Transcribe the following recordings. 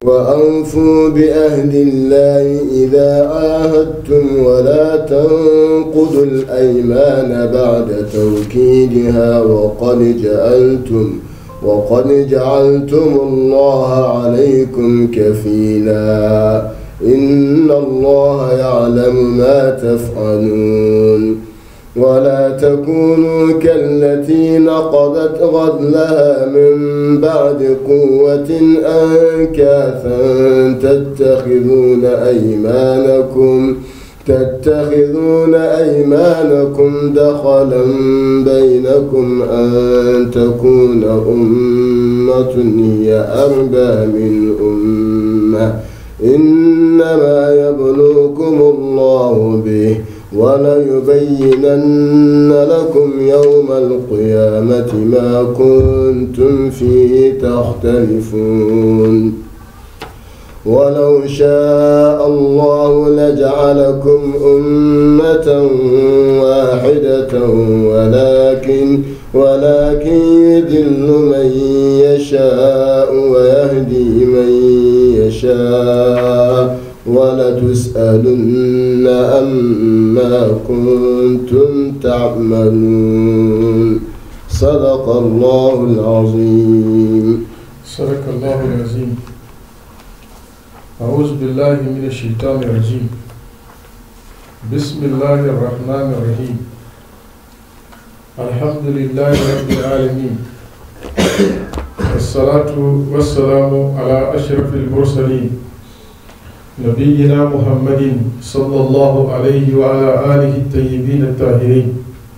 وأوفوا بعهد الله إذا عاهدتم ولا تنقضوا الأيمان بعد توكيدها وقد جعلتم وقد جعلتم الله عليكم كفيلا إن الله يعلم ما تفعلون ولا تكونوا كالتي نقضت غزلها من بعد قوة أنكاثا تتخذون أيمانكم تتخذون أيمانكم دخلا بينكم أن تكون أمة هي أربى من أمة إنما يبلوكم الله به وليبينن لكم يوم القيامة ما كنتم فيه تختلفون ولو شاء الله لجعلكم أمة واحدة ولكن ولكن يدل من يشاء ويهدي من يشاء ولتسألن عما كنتم تعملون صدق الله العظيم صدق الله العظيم أعوذ بالله من الشيطان الرجيم بسم الله الرحمن الرحيم الحمد لله رب العالمين والصلاة والسلام على أشرف المرسلين نبينا محمد صلى الله عليه وعلى آله الطيبين الطاهرين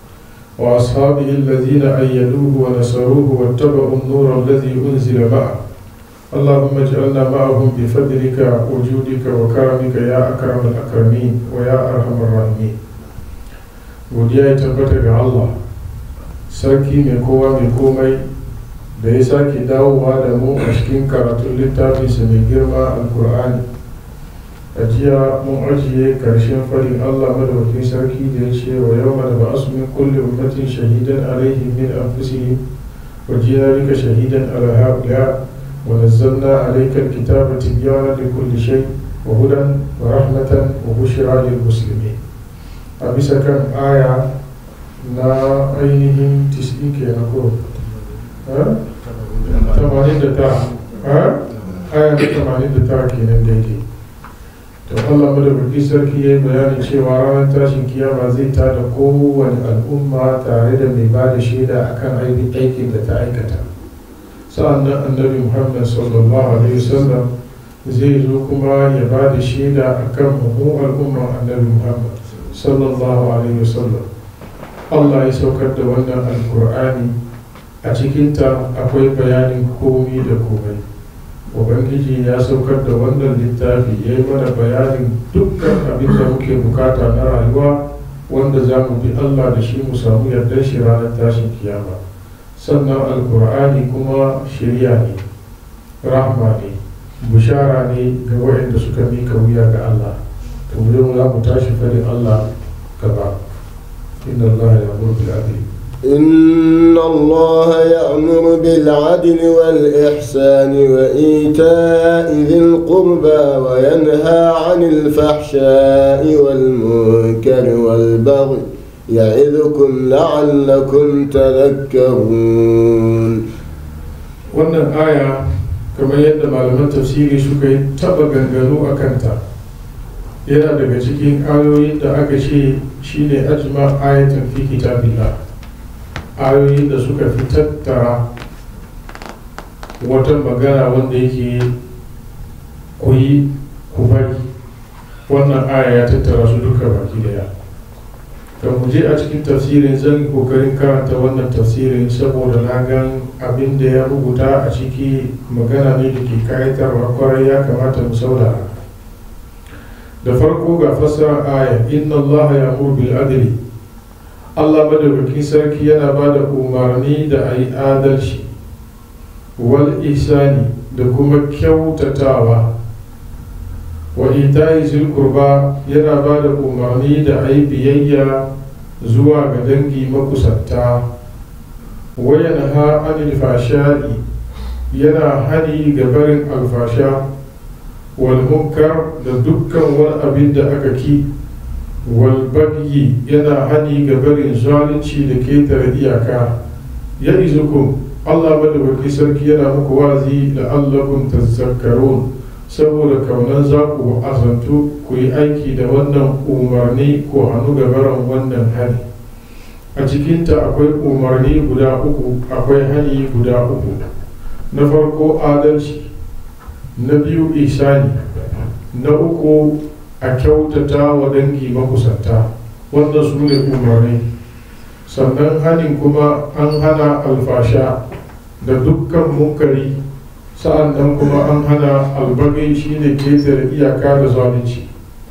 وأصحابه الذين أيدوه ونصروه واتبعوا النور الذي أنزل معه اللهم اجعلنا معهم بفضلك وجودك وكرمك يا أكرم الأكرمين ويا أرحم الراحمين godiya ya tabbata ga Allah sarki mai kowa mai komai da ya sake dawowa da mu a cikin karatun littafinsa mai girma alkur'ani a jiya mun ajiye karshen farin Allah madaukakin sarki da ya ce wa yau da ba su min kulle ummatin shahidan alaihim min anfusihim wa jina bika shahidan ala haula ونزلنا عليك الكتاب تبيانا لكل شيء وهدى ورحمة وبشرى للمسلمين أبيسا كان آية نا أينهم تسعين كي نقول ها ثمانين دتارا ها آية ثمانين دتارا كي ننديدي to Allah madaukakin sarki ya yi bayanin cewa ranar tashin kiyama zai tada kowane al'umma tare da mai ba da shaida akan aikin da ta aikata sa'annan annabi muhammad sallallahu alaihi wasallam zai zo kuma ya ba da shaida a kan mu al'ummar annabi muhammad sallallahu alaihi wasallam allah ya saukar da wannan alkur'ani a cikinta akwai bayanin komi da komai ubangiji ya saukar da wannan littafi ya yi mana bayanin dukkan abin da muke bukata na rayuwa wanda za mu bi allah da shi mu samu yardar shi ranar tashin kiyama sannan alkur'ani kuma shirya ne rahma ne bushara ne ga waɗanda suka mika wuya ga Allah to yau za mu tashi farin Allah gaba inna Allah ya bil adli إن الله يأمر بالعدل والإحسان وإيتاء ذي القربى وينهى عن الفحشاء والمنكر والبغي يعظكم لعلكم تذكرون wannan aya kamar yadda malaman tafsiri suka yi taba ganganu a kanta yana daga cikin ayoyin da aka ce shine ajma ayatan fi kitabillah ayoyin da suka fi tattara wata magana wanda yake kuyi ku bari wannan aya ya tattara su duka baki daya kan mu je a cikin tafsirin zan kokarin karanta wannan tafsirin saboda na gan abin da ya rubuta a ciki magana ne da ke kayatarwa kwarai ya kamata mu saurara da farko ga fassarar aya inna Allah ya bil adli Allah madaukakin sarki yana ba da umarni da a yi adalci wal ihsani da kuma kyautatawa wa itayi zilkurba yana ba da umarni da a yi biyayya zuwa ga dangi makusanta wayan ha anil fasha'i yana hani ga barin alfasha wal munkar da dukkan wani abin da aka ki wal bagyi yana hani ga barin zalunci da ketare iyaka ya izukum Allah madawaki sarki yana muku wazi da allakum tazakkarun saboda kaunan za ku azantu ku yi aiki da wannan umarni ko hannu da baran wannan hani a cikinta akwai umarni guda uku akwai hani guda uku na farko adalci na biyu isani na uku a kyautata wa dangi makusanta wannan su ne umarni sannan hanin kuma an hana alfasha da dukkan munkari sa'an nan kuma an hana albagai shine ketare iyaka da zalunci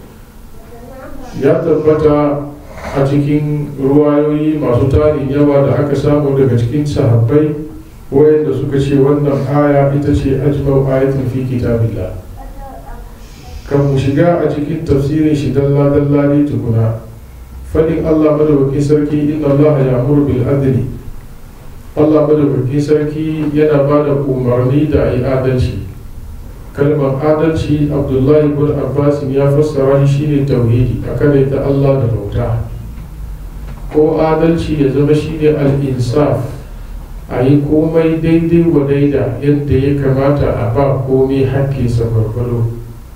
ya tabbata a cikin ruwayoyi masu tarin yawa da aka samu daga cikin sahabbai wayanda suka ce wannan aya ita ce ajmau ayatin fi kitabillah kan mu shiga a cikin tafsirin shi dalla dalla ne tukuna fadin Allah madaukakin sarki inna Allah ya'muru bil adli Allah madaukakin sarki yana ba da umarni da ayi adalci kalmar adalci Abdullahi bin Abbas ya fassara shi shine tauhidi a ta Allah da bauta ko adalci ya zama shine al-insaf a yi komai daidai wa daida yadda ya kamata a ba komai hakkinsa gwargwado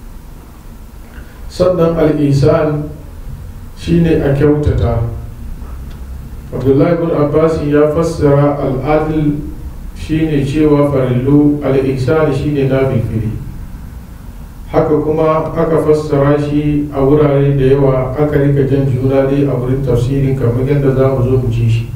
sannan al'isan shine a kyautata abdullahi bin abbas ya fassara al'adil shine cewa farillu al'isan shine na bilfili haka kuma aka fassara shi a wurare da yawa aka rika jan juna dai a wurin tafsirin kamar yadda za mu zo mu ci shi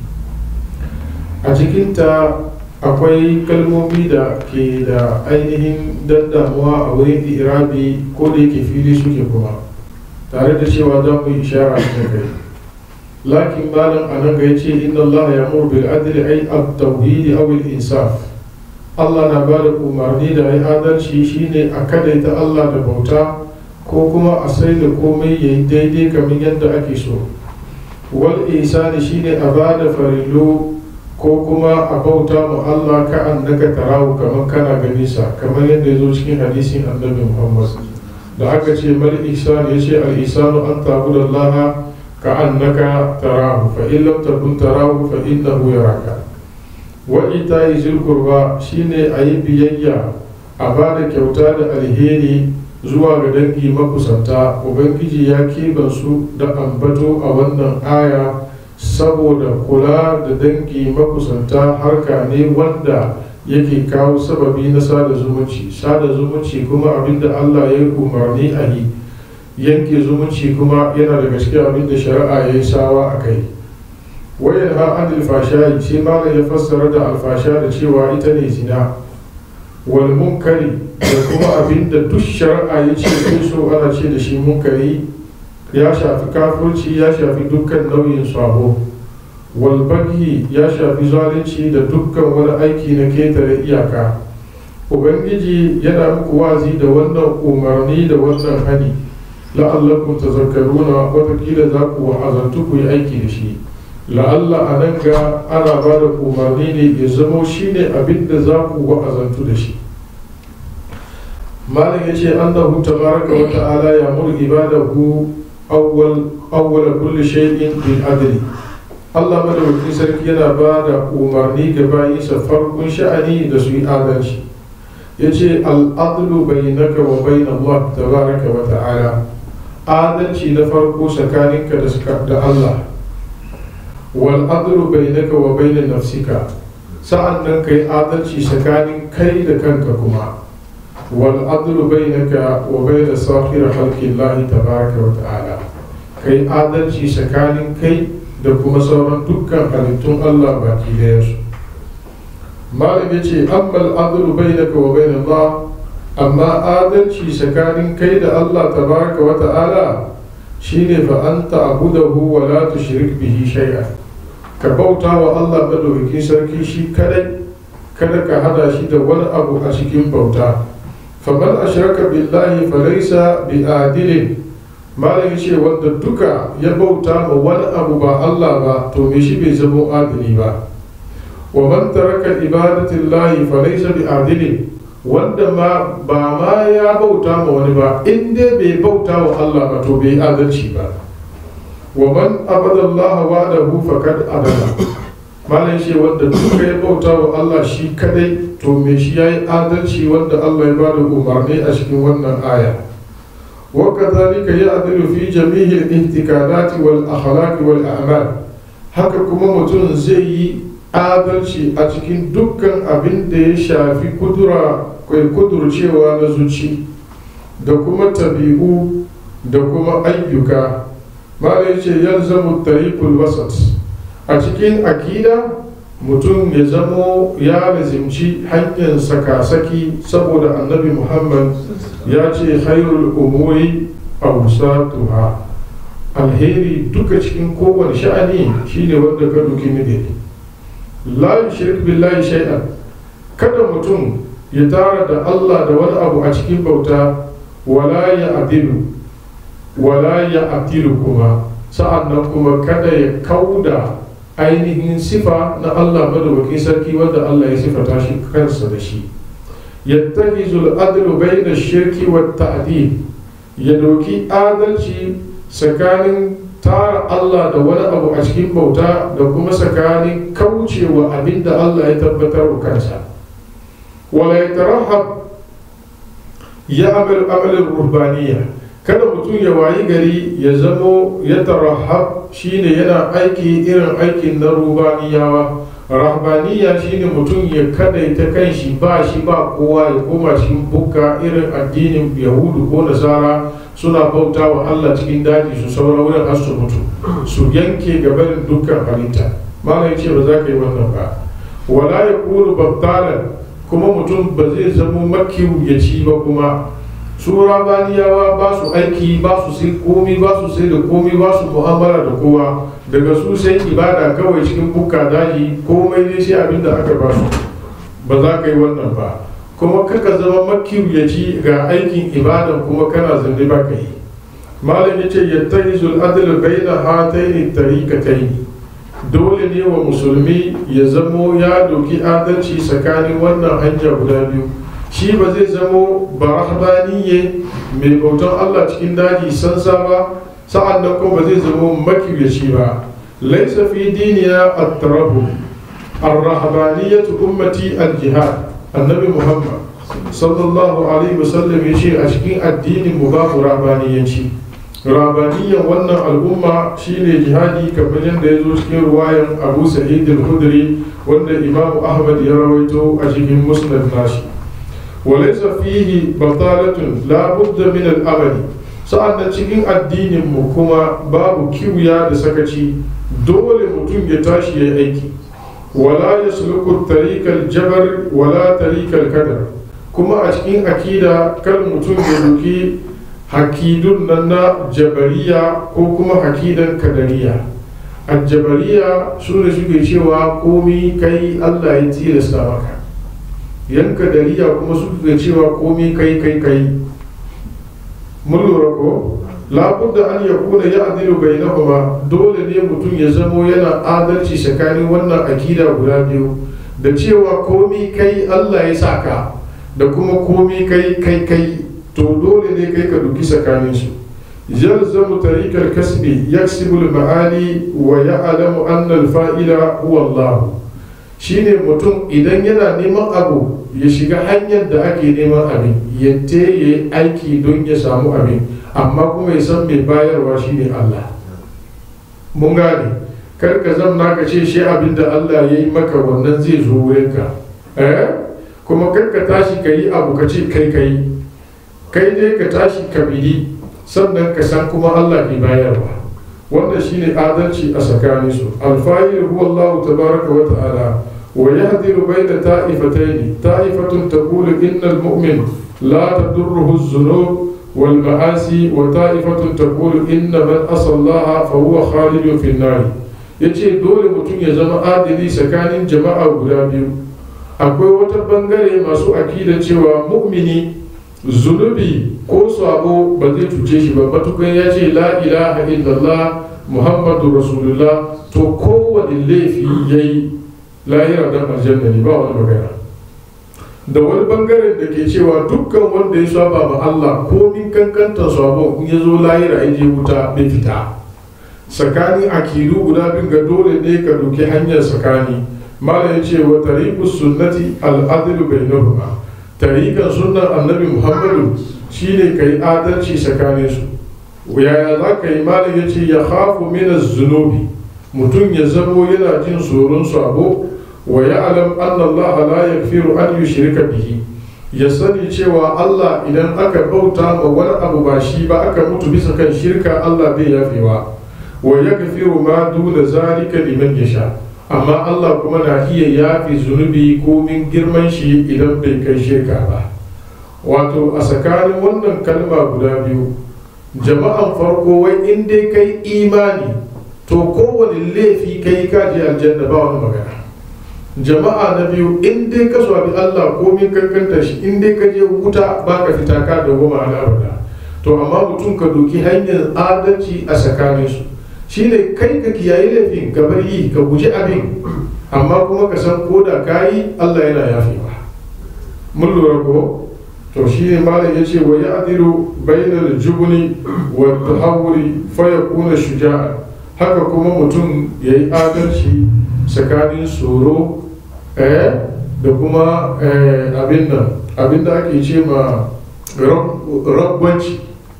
a cikinta akwai kalmomi da ke da ainihin dandamuwa a wurin irabi ko da yake fili suke kuma tare da cewa za mu yi ishara da kai lakin malam a nan ga ya ce inna Allah ya mur bil adli ay at tauhid aw al insaf Allah na ba da umarni da ai adalci shine a kadaita Allah da bauta ko kuma a sai da komai yayi daidai kamar yadda ake so wal ihsani shine a ba da farillo ko kuma a bauta mu Allah ka annaka tarahu kamar kana gani sa kamar yadda ya zo cikin hadisin annabi Muhammad da aka ce mal ihsan ya ce al ihsanu an tabuda Allah ka annaka tarahu fa in lam takun tarahu fa innahu yaraka wa ita'i zil qurba shine ayi biyayya a bada kyauta da alheri zuwa ga dangi makusanta ubangiji ya keɓe su da ambato a wannan aya saboda kula da dangi makusanta harka ne wanda yake kawo sababi na sada zumunci sada zumunci kuma abinda Allah ya umarni a yi yanke zumunci kuma yana daga cikin abinda shari'a ya yi sawa a kai wayan ha an alfashayi sai malam ya fassara da alfasha da cewa ita ne zina wal munkari da kuma abinda duk shari'a ya ce so ana ce da shi munkari ya shafi kafurci ya shafi dukkan nauyin sabo walbaghi ya shafi zalunci da dukkan wani aiki na ketare iyaka ubangiji yana muku wazi da wannan umarni da wannan hani la'allakum tazakkaruna watakila za ku wa'azantu ku yi aiki da shi la'alla a nan ga ana ba da umarni ne ya zamo shi ne abin da za ku wa'azantu da shi malam ya ce annahu tabaraka wa ta'ala ya mur ibadahu awwal awwal kulli shay'in bil adli Allah madawaki sarki yana ba da umarni ga bayinsa farkon sha'ani da su yi adalci ya ce al'adlu bai naka wa bai Allah tabaraka wa ta'ala adalci na farko tsakaninka da Allah wal adlu bai naka wa bai nafsika sa'an nan ka yi adalci tsakanin kai da kanka kuma wal adlu bai naka wa bai da sahira halkin lahi tabaraka wa ta'ala ka yi adalci tsakanin kai da kuma sauran dukkan halittun Allah baki su malam ya ce ammal adlu bainaka wa bain Allah amma adalci tsakanin kai da Allah tabaraka wa ta'ala shine fa anta abudahu wa la tushrik bihi shay'a ka bauta wa Allah madaukakin sarki shi kadai kada ka hada shi da wani abu a cikin bauta faman ashraka billahi falaysa bi adilin malam ce wanda duka ya bauta ma wani abu ba Allah ba to me shi bai zama adili ba wa man taraka ibadatin lahi fa laysa bi adili wanda ma ba ma ya bauta ma wani ba in dai bai bauta wa Allah ba to bai adalci ba wa man abada Allah wa'dahu faqad adala malam shi wanda duka ya bauta wa Allah shi kadai to me shi yayi adalci wanda Allah ya bada umarni a cikin wannan aya wa kadhalika ya'dilu fi jami'i al-ihtikanati wal akhlaq wal a'mal haka kuma mutum zai yi adalci a cikin dukkan abin da ya shafi kudura kai kudurcewa na zuci da kuma tabi'u da kuma ayyuka mala ya ce yalzamu tariqul wasat a cikin akida mutum ya zamo ya lazimci hanyar sakasaki saboda annabi muhammad ya ce khairul umuri awsatuha alheri duka cikin kowane sha'ani shine wanda ka duki migari la yushrik billahi shay'an kada mutum ya tara da Allah da wani abu a cikin bauta wala ya adilu wala ya adilu kuma sa'an nan kuma kada ya kauda ainihin sifa na Allah madawakin sarki wanda Allah ya sifata shi kansa da shi yattahizu al-adlu bayna shirki wa ta'dil ya doki adalci tsakanin tara Allah da wani abu a cikin bauta da kuma tsakanin kaucewa abinda Allah ya tabbatar wa kansa wala yatarahab ya amal amalin ruhbaniya kada mutum ya wayi gari ya zamo ya tarahab shine yana aiki irin aikin na rubaniyawa rahbaniya shine mutum ya kadaita kanshi ba shi ba kowa ya koma cikin bukka irin addinin yahudu ko nasara suna bauta wa allah cikin daji su saura wurin har su mutu su yanke gabanin dukkan halitta malam ce ba za ka yi wannan ba wala ya kuru babtalan kuma mutum ba zai zamo makiyaci ba kuma su rabaniyawa ba su aiki ba su sai komi ba su sai da komi ba su mu'amala da kowa daga su sai ibada kawai cikin bukka daji komai ne sai abin da aka ba su ba za ka yi wannan ba kuma kaka zama makiyaci ga aikin ibadan kuma kana zande ba ka yi malam ya ce yattahizul adl baina hataini tariqataini dole ne wa musulmi ya zamo ya doki adalci tsakanin wannan hanya guda biyu shi ba zai zamo barahbaniye mai bautan Allah cikin daji sansa ba sa'an nan kuma ba zai zamo makiyaci ba laisa fi diniya at-tarahu ar-rahbaniyatu ummati al-jihad annabi muhammad sallallahu alaihi wasallam ya ce a cikin addinin mu babu rahbaniyanci rabaniyan wannan al'umma shine jihadi kamar yadda ya zo cikin ruwayan abu sa'id al-khudri wanda imamu ahmad ya rawaito a cikin musnad nashi walaysa fihi batalatun la budda min al-amali sa'annan cikin addinin mu kuma babu kiwiya da sakaci dole mutum ya tashi ya aiki wala yasluku tariqal jabar wala tariqal kadar kuma a cikin akida kar mutum ya duki hakidun nan na jabariya ko kuma hakidan kadariya aljabariya su ne suke cewa komi kai allah ya tilasta maka yan kadariya kuma suke cewa komi kai kai kai mun lura ko labudda an ya kuna ya adilu bainahuma dole ne mutum ya zamo yana adalci tsakanin wannan akida guda biyu da cewa komi kai allah ya saka da kuma komi kai kai kai to dole ne kai ka duki tsakanin su yalzamu tariqal kasbi yaksibu al-ma'ali wa ya'lamu anna al-fa'ila huwa Allah shine mutum idan yana neman abu ya shiga hanyar da ake neman abin ya teye aiki don ya samu abin amma kuma ya san mai bayarwa shine Allah mun gane kar ka zamna ka ce shi abin da Allah ya yi maka wannan zai zo wurinka eh kuma kar ka tashi ka yi abu ka ce kai kai kai dai ka tashi ka bidi sannan ka san kuma Allah ke bayarwa wanda shine adalci a tsakanin su alfa'il huwa Allah tabaraka wa ta'ala wa yahdiru bayna ta'ifatayn ta'ifatun taqulu innal mu'min la tadurruhu az-zunub wal ma'asi wa ta'ifatun taqulu inna man asallaha fa huwa khalidun fi an-nar yace dole mutum ya zama adili tsakanin jama'a guda biyu akwai wata bangare masu akida cewa mu'mini zunubi ko sabo ba zai cuce shi ba matukan ya ce la ilaha illallah muhammadu rasulullah to kowane laifi ya yi lahira dan aljanna ne ba wani magana da wani bangaren da ke cewa dukkan wanda ya saba ma Allah komin kankantar sabon in ya zo lahira ya je wuta bai fita tsakanin akidu guda bin ga dole ne ka doki hanyar tsakani mala ya ce wa tariqu sunnati al-adlu bainahuma tariqan sunnar annabi muhammadu shine kai adalci tsakanin su yaya za ka yi mala ya ce ya khafu min zunubi mutum ya zamo yana jin tsoron sabo wa ya'lam anna Allah la yaghfiru an yushrika bihi ya sani cewa Allah idan aka bauta ma wani abu ba shi ba aka mutu bisa kan shirka Allah bai yafewa wa yaghfiru ma duna zalika liman yasha amma Allah kuma na iya yafi zunubi komin girman shi idan bai kai shirka ba wato a tsakanin wannan kalma guda biyu jama'an farko wai in dai kai imani to kowane laifi kai kaji aljanna ba wani magana jama'a na biyu in dai ka swabi Allah komin kankanta shi in dai ka je wuta ba ka fita ka da goma a abada to amma mutum ka doki hanyar adalci a tsakanin su shine kai ka kiyaye laifin ka bar yi ka guji abin amma kuma ka san ko da ka yi Allah yana yafewa mun lura ko to shine malam yace wa ya'dilu bainal jubni wa tahawuri fa yakuna shuja'a haka kuma mutum yayi adalci tsakanin tsoro da kuma abin nan abin da ake ce ma rabbanci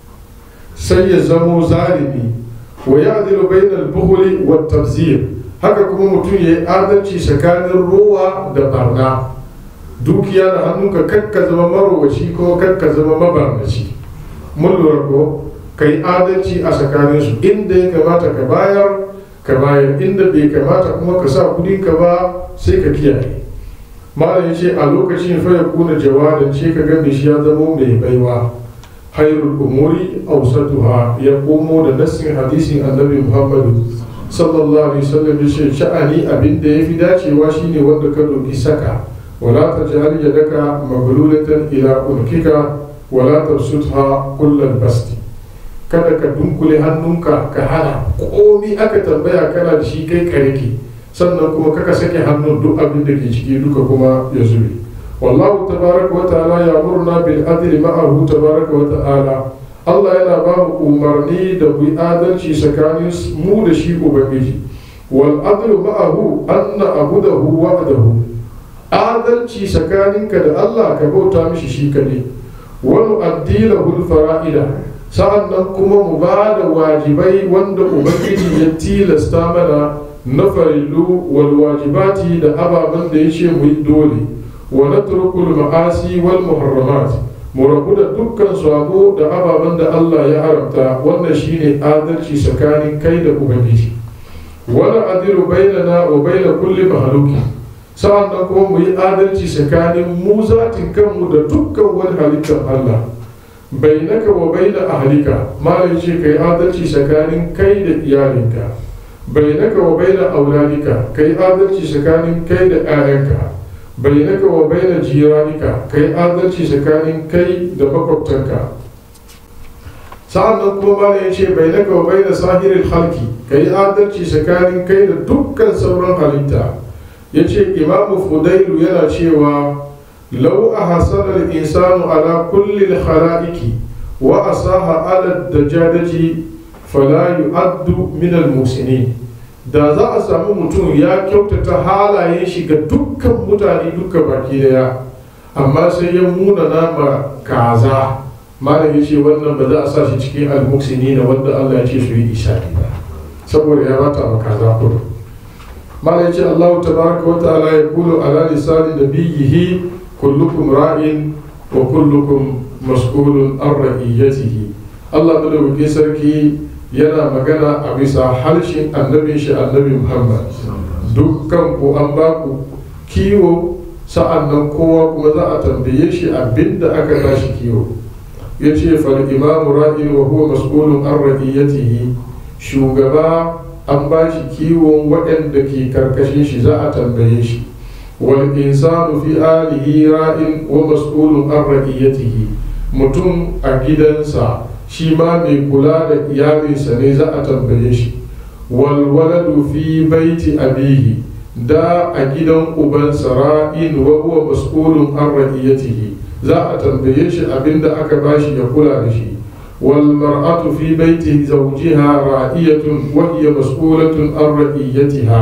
sai ya zamo zalimi wa ya adilu bainal buhuli wa tabzir haka kuma mutum ya yi adalci tsakanin rowa da barna dukiya da hannunka kakka zama marowaci ko kakka zama mabarnaci mun lura ko ka yi adalci a tsakaninsu inda ya kamata ka bayar ka bayar inda bai kamata kuma ka sa kudinka ba sai ka kiyaye malam ya ce a lokacin fa ya kuna jawadan ce ka gani shi ya zamo mai baiwa hairul umuri ausatuha ya komo da nassin hadisin annabi muhammadu sallallahu alaihi wasallam ya ce sha'ani abin da ya fi dacewa shine wanda ka doki saka wala ta jahal yadaka maglulatan ila unkika wala tabsutha kullal basti kada ka dunkule hannunka ka hana komi aka tambaya kana da shi kai kariki sannan kuma kaka sake hannun duk abin da ke ciki duka kuma ya zube wallahu tabaraka wa ta'ala ya murna bil adli ma'ahu tabaraka wa ta'ala Allah yana ba mu umarni da mu adalci tsakanin mu da shi ubangiji wal adlu ma'ahu anna abudahu wa'dahu adalci tsakaninka da Allah ka bauta mishi shi kadai wa nu'addi lahu fara'ida sa'an nan kuma mu ba da wajibai wanda ubangiji ya tilasta mana na farillu wal wajibati da ababen da ya ce mu yi dole wa natrukul ma'asi wal muharramat mu rabu da dukkan sabo da ababen da Allah ya haramta wannan shine adalci tsakanin kai da ubangiji wala adilu bainana wa baina kulli mahaluki sa'an nan kuma mu yi adalci tsakanin mu zatin kanmu da dukkan wani halittar Allah bainaka wa baina ahlika malai ce kai adalci tsakanin kai da iyalinka bainaka wa baina auladika kai adalci tsakanin kai da 'ya'yanka bainaka wa baina jiranika kai adalci tsakanin kai da makwabtanka sa'an nan kuma malai ce bainaka wa baina sahirin halki kai adalci tsakanin kai da dukkan sauran halitta ya ce imamu fudailu yana cewa لو أحسن الإنسان على كل الخلائق وأصاح على الدجاجة فلا يعد من المحسنين da za a samu mutum ya kyautata halayen shi ga dukkan mutane duka baki daya amma sai ya muna nama kaza malam ya ce wannan ba za a sa shi cikin almuksini na wanda Allah ya ce su yi ishari ba saboda ya bata ma kaza kudu malam ya ce Allah tabaraka wa ta'ala ya kulu ala lisani nabiyyihi kullukum ra'in wa kullukum mas'ulun an ra'iyatihi Allah madaukakin sarki yana magana a bisa harshen annabin shi annabi Muhammad dukkan ku an ba ku kiwo sa'an nan kowa kuma za a tambaye shi abinda aka tashi kiwo ya ce fal imamu ra'in wa huwa mas'ulun an ra'iyatihi shugaba an ba shi kiwon waɗanda ke karkashin shi za a tambaye shi والإنسان في آله راء ومسؤول عن رعيته mutum a gidansa shi ma mai kula da iyalinsa ne za a tambaye shi walwaladu fi baiti abihi da a gidan ubansa ra'in wa huwa mas'ulun an ra'iyatihi za a tambaye shi abinda aka bashi ya kula da shi wal mar'atu fi baiti zawjiha ra'iyatun wa hiya mas'ulatun an ra'iyatiha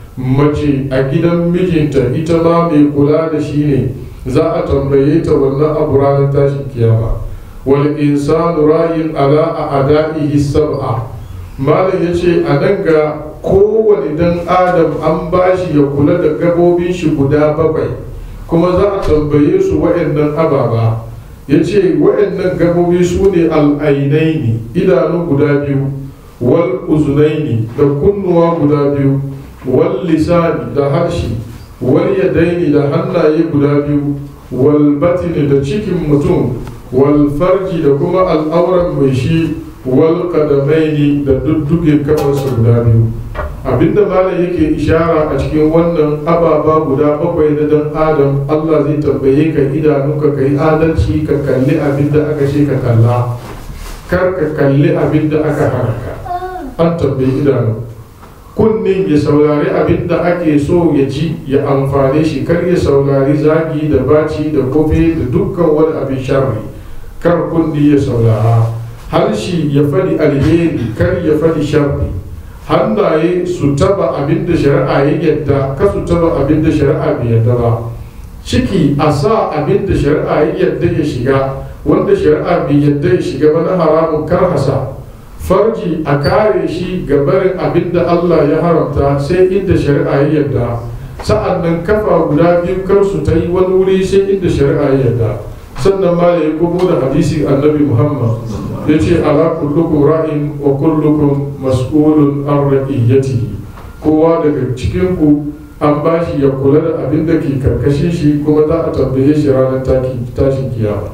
mace a gidan mijinta ita ma mai kula da shi ne za a tambaye ta wannan abu ranar tashin kiyama wal insanu ra'in ala a ada'ihi sab'a malam yace a nan ga kowane dan adam an bashi ya kula da gabobin shi guda bakwai kuma za a tambaye su wa'annan ababa ya ce wa'annan gabobi su ne al'ainaini idanu guda biyu wal uzunaini da kunnuwa guda biyu wal lisani da harshe wal yadaini da hannaye guda biyu wal batini da cikin mutum wal farji da kuma al'auran mai shi wal kadamaini da dudduge kafarsa guda biyu abinda malam yake ishara a cikin wannan ababa guda bakwai na dan adam allah zai tambaye ka idanunka ka yi adalci ka kalli abinda aka ce ka kalla kar ka kalli abinda aka hana ka an tambayi idanu kunnin ya saurari abinda ake so ya ji ya amfane shi kar ya saurari zagi da baci da kofe da dukkan wani abin sharri kar kunni ya saurara harshe ya faɗi alheri kar ya faɗi sharri hannaye su taba abin da shari'a ya yadda ka su taba abin da shari'a bai yadda ba ciki a sa abin da shari'a ya yadda ya shiga wanda shari'a bai yadda ya shiga ba na haramun karhasa farji a kare shi ga barin abin da Allah ya haramta sai inda shari'a ya yadda sa'an nan kafa guda biyu kar su ta yi wani wuri sai inda shari'a ya yadda sannan ma ya komo da hadisi annabi muhammad ya ce ala kullukum ra'in wa kullukum mas'ulun an ra'iyatihi kowa daga cikin ku an ba shi ya kula da abin da ke karkashin shi kuma za a tambaye shi ranar tashin kiyama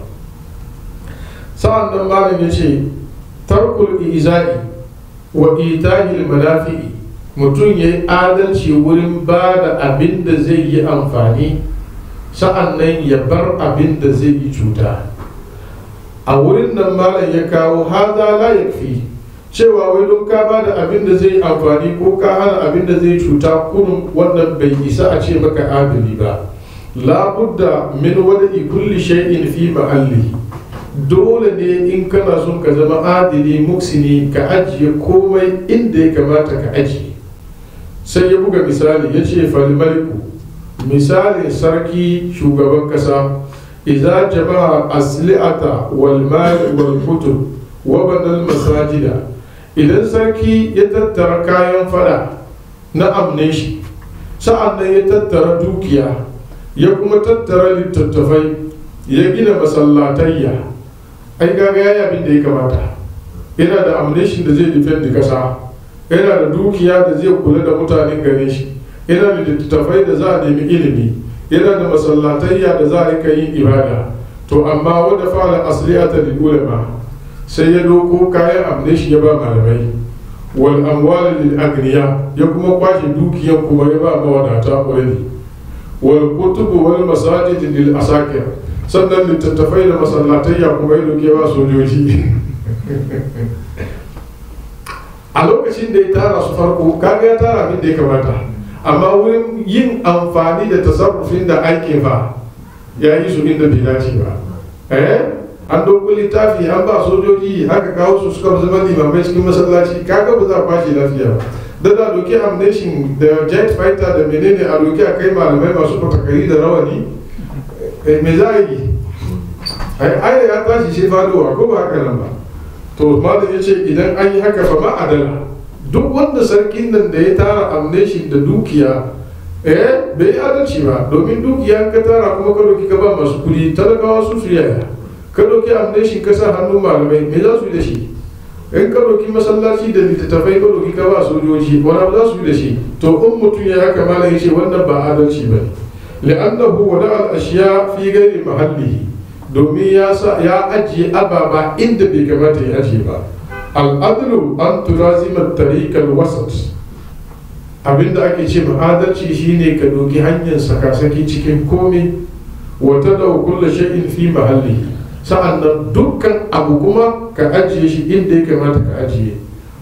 sa'an nan malam ya ce tarkul iza'i wa itahil manafi'i mutum ya yi adalci wurin ba da abin da zai yi amfani sa'an nan ya bar abin da zai yi cuta a wurin nan malam ya kawo haza la yakfi cewa wai don ka ba da abin da zai amfani ko ka hana abin da zai cuta kunun wannan bai isa a ce maka adali ba labudda min wada'i kulli shay'in fi ma'alli dole ne in kana son ka zama adili muksini ka ajiye komai inda ya kamata ka ajiye sai ya buga misali ya ce falmaliku misalin sarki shugaban kasa idza jama'a asli'ata wal mal wal kutub wa banal masajida idan sarki ya tattara kayan fada na amne shi sa'an nan ya tattara dukiya ya kuma tattara littattafai ya gina masallatayya ai gaga yayi abin da ya kamata yana da amneshin da zai defend kasa yana da dukiya da zai kula da mutanen gare shi yana da littattafai da za a nemi ilimi yana da masallatayya da za a rika yin ibada to amma wanda fara asliyata lil ulama sai ya doko kayan amneshi ya ba malamai wal amwal lil agniya ya kuma kwashe dukiyan kuma ya ba mawadata already wal kutubu wal masajid lil asakir sannan littattafai da masallatayya kuma ya doke ba sojoji a lokacin da ya tara su farko kaga ya tara abin da ya kamata amma wurin yin amfani da tasarrufin da aikin fa ya yi su inda bai dace ba eh an dogo littafi an ba sojoji haka kawo su suka zama limamai cikin masallaci kaga ba za a kwashe lafiya ba da da doke amnation da jet fighter da menene a doke a kai malamai masu fatakari da rawani me za a yi ai ya tashi shi fadowa ko ba haka nan ba to malam ya ce idan an yi haka fa ma adala duk wanda sarkin nan da ya tara amneshin da dukiya eh bai adalci ba domin dukiya ka tara kuma ka doki ka ba masu kudi talakawa su su yaya ka doki amneshin ka sa hannun malamai me za su yi da shi in ka doki masallaci da littattafai ka doki ka ba sojoji wani abu za su yi da shi to in mutum ya haka malam ya ce wannan ba adalci ba ne li'annahu wada al-ashiya fi ghairi mahallihi domin ya ajiye ababa inda bai kamata ya ajiye ba al'adlu an tulazima tariqal wasat abinda ake ce adalci shine ka doki hanyar sakasaki cikin komai wata da kulla shay'in fi mahalli sa'annan dukkan abu kuma ka ajiye shi inda ya kamata ka ajiye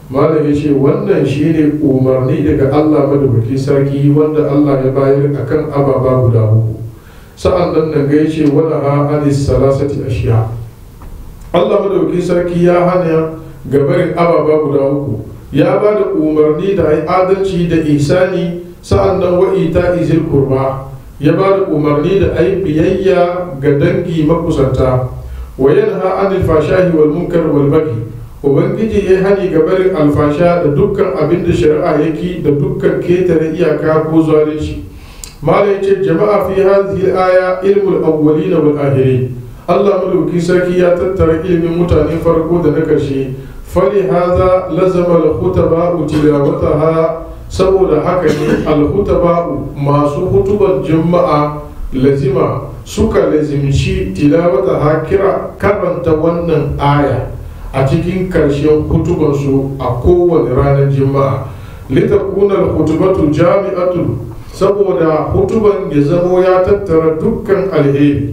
malam ya ce wannan shine umarni daga Allah madaukaki sarki wanda Allah ya bayar akan ababa guda uku sa'an nan nan ga yace wala ha anis salasati ashiya Allah madaukaki sarki ya hana gabarin ababa guda uku ya ba da umarni da ai adalci da isani sa'an nan wa ita izil kurba ya ba da umarni da ai biyayya ga dangi makusanta wa yanha anil fashahi wal munkar wal baghi ubangiji ya hani ga barin alfasha da dukkan abin da shari'a yake da dukkan ketare iyaka ko zalunci mala yace jama'a fi hadhihi aya ilmul awwalin wal akhirin Allah madauki sarki ya tattara ilimin mutane farko da na karshe fali hadha lazama al khutaba tilawataha saboda haka ne al khutaba masu hutubar juma'a lazima suka lazimci tilawataha kira karanta wannan aya a cikin karshen hutubansu a kowane ranar juma'a litakunar hutubatu jami'atu saboda hutuban ya zamo ya tattara dukkan alheri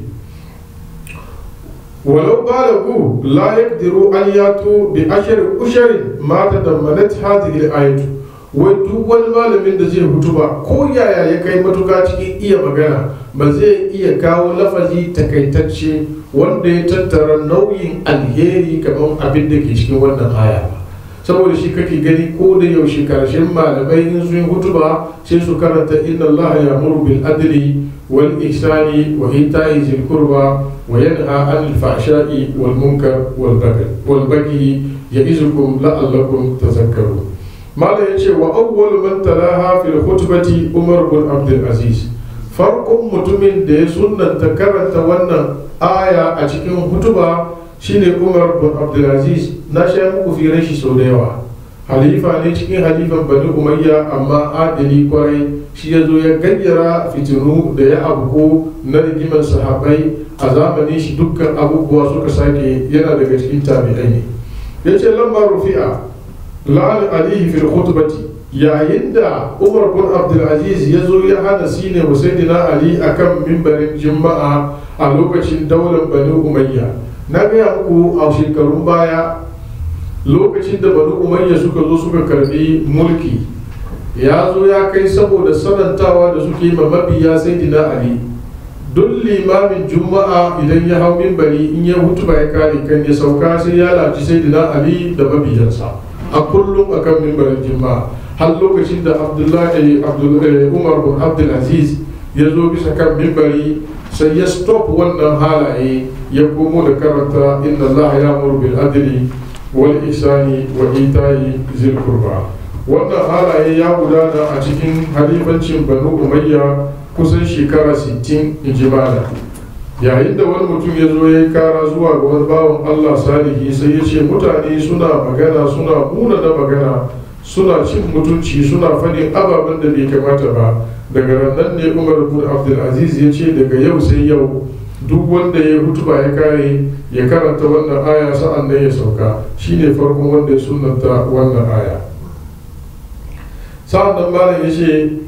walau balagu la yaqdiru an yatu bi ashar usharin ma tadammanat hadhihi al-ayatu wai duk wani malamin da zai hutuba ko yaya ya kai matuka cikin iya magana ba zai iya kawo lafazi takaitacce wanda ya tattara nauyin alheri kamar abin da ke cikin wannan aya ba saboda shi kake gani ko da yaushe karshen malamai in sun hutuba sai su karanta inna allaha ya'muru bil adli wal ihsani wa ita'i zil qurba wa yanha 'anil fahsha'i wal munkar wal baghi wal baghi ya'izukum la'allakum tadhakkarun malam yace wa awwalu man talaha fil khutbati umar bin abdul aziz farkon mutumin da ya sunnanta karanta wannan aya a cikin hutuba shine umar bin abdulaziz na sha muku firar shi sau da yawa halifa ne cikin halifan bani umayya amma adili kwarai shi ya zo ya gayyara fitinu da ya abuko na rigimar sahabai a zamanin shi dukkan abubuwa suka sake yana daga cikin tabi'ai ne ya ce lambar rufi'a la'an alihi fil khutbati yayin da umar bin abdulaziz ya zo ya hana sine husainina ali akan mimbarin juma'a a lokacin daular bani umayya na gaya muku a shekarun baya lokacin da bani umayya suka zo suka karbi mulki ya zo ya kai saboda sanantawa da suke ma mabiya saidina ali duk limamin juma'a idan ya hau mimbari in ya hutu ya kare kan ya sauka sai ya laci saidina ali da mabiyansa a kullum akan mimbarin juma'a har lokacin da abdullahi umar bin abdulaziz ya zo bisa kan mimbari sai ya stop wannan halaye ya komo da karanta inna allah ya muru bil adli wal ihsani wa ita'i zil qurba wannan halaye ya gudana a cikin halifancin banu umayya kusan shekara 60 injimala yayin da wani mutum ya zo ya yi kara zuwa ga wani bawan allah salihi sai ya ce mutane suna magana suna muna da magana suna cin mutunci suna faɗin ababen da bai kamata ba daga rannan ne umar bin abdulaziz ya ce daga yau sai yau duk wanda ya hutuba ya kare ya karanta wannan aya sa'an nan ya sauka shine farkon wanda ya sunanta wannan aya sa'an nan malam ya ce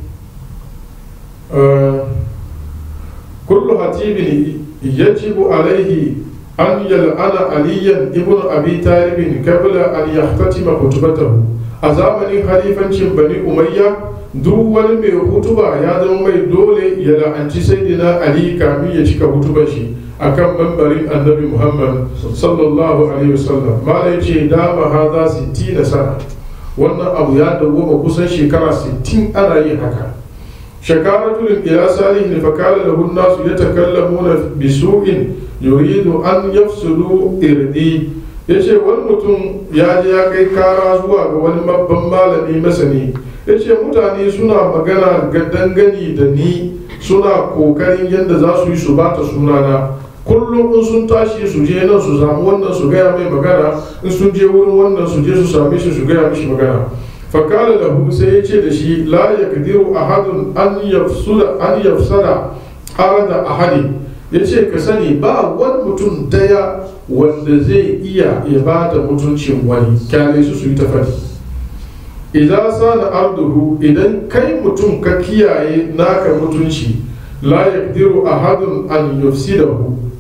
kullu hatibin yajibu alaihi an yal'ana aliyan ibn abi talibin qabla an yahtatima hutubatahu a zamanin halifancin bani umayya duk wani mai hutuba ya zama mai dole ya la'anci sayyidina ali kamin ya cika hutubar shi akan mambarin annabi muhammad sallallahu alaihi wasallam mala ya ce dama haza 60 sana wannan abu ya dawoma kusan shekara 60 ana yin haka shakaratun ila salihin fakala lahu nasu yatakallamuna bisu'in yuridu an yafsulu irdi ya ce wani mutum ya je ya kai kara zuwa ga wani babban malami masani ya ce mutane suna magana ga dangane da ni suna kokarin yadda za su yi su bata sunana kullum in sun tashi su je nan su samu wannan su gaya mai magana in sun je wurin wannan su je su same shi su gaya mishi magana fakala lahu sai ya ce da shi la yakdiru ahadun an yafsula an yafsada arada ahadi ya ce ka sani ba wani mutum daya wanda zai iya ya ba da mutuncin wani kyale su su yi ta faɗi idan sana arduhu idan kai mutum ka kiyaye naka mutunci la yaqdiru ahadun an yufsidahu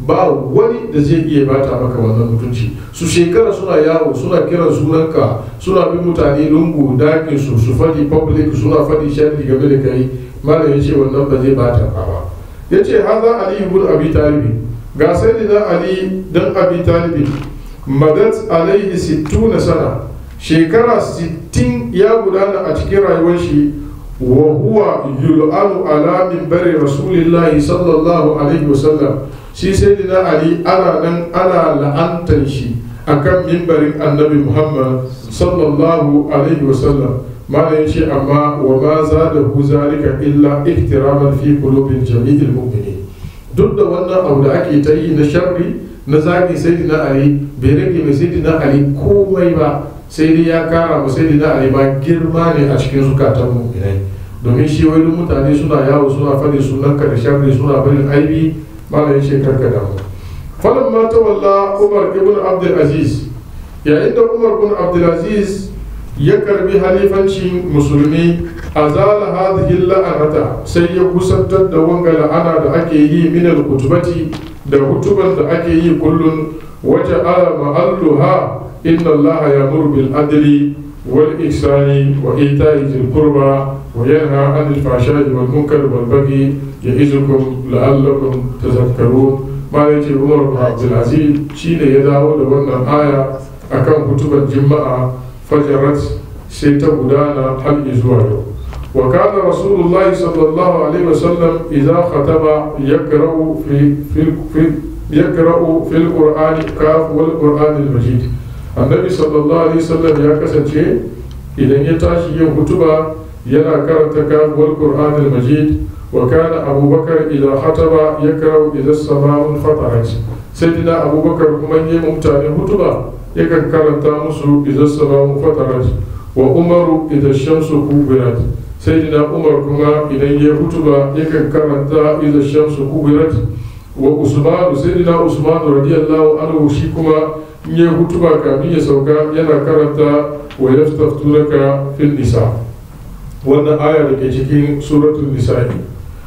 ba wani da zai iya bata maka wannan mutunci su shekara suna yawo suna kiran sunanka suna bin mutane lungu dakin su su faɗi public suna faɗi sharri game da kai malam ya ce wannan ba zai bata ka ba ya ce haza ali ibn abi talibi ga sayyidina ali dan abi talibi madat alaihi sittuna sana shekara 60 ya gudana a cikin rayuwar shi wa huwa yul'anu ala minbari rasulillahi sallallahu alaihi wasallam shi sayyidina ali ana nan ana la'antar shi akan mimbarin annabi muhammad sallallahu alaihi wasallam malam yace amma wa ma zadahu zalika illa ihtiraman fi qulubil jami'il mu'minin duk da wannan abu da ake ta yi na sharri na zagi sayyidina ali bai rage mai sayyidina ali komai ba sai dai ya kara ma sayyidina ali ba girma ne a cikin zukatan mu'minai domin shi wani mutane suna yawo suna faɗin sunan ka da sharri suna barin aibi malam yace karka damu falan ma tawalla umar ibn abdul aziz yayin da umar ibn abdul aziz ya karbi halifancin musulmi a zala hadhihi la'anata sai ya kusantar da wanga la'ana da ake yi min al-kutubati da hutuban da ake yi kullun waje ala ma'alluha inna Allah ya'muru bil adli wal ihsani wa ita'i dhil qurba wa yanha 'anil fahsha'i wal munkari wal baghi ya'izukum la'allakum tadhakkarun malai ce Umar bin Abdul Aziz shine ya dawo da wannan aya akan hutuban juma'a fajarat sai ta gudana har zuwa yau wa kana rasulullahi sallallahu alaihi wasallam idza khataba yakra'u fi fi yakra'u fil qur'ani kaf wal qur'anil majid annabi sallallahu alaihi wasallam ya kasance idan ya tashi yin hutuba yana karanta kaf wal qur'anil majid wa kana abubakar idza khataba yakra'u idza as-sama'u fatarat sayyidina abubakar kuma yayin mutane hutuba yakan karanta musu idan salamu fatarat wa umaru idan shamsu kubirat sai dina umar kuma idan ya hutuba yakan karanta idan shamsu kubirat wa usmanu sai dina usmanu radiyallahu anhu shi kuma in ya hutuba kamin ya sauka yana karanta wa yastaftunaka fil nisa wannan aya da ke cikin suratul nisa'i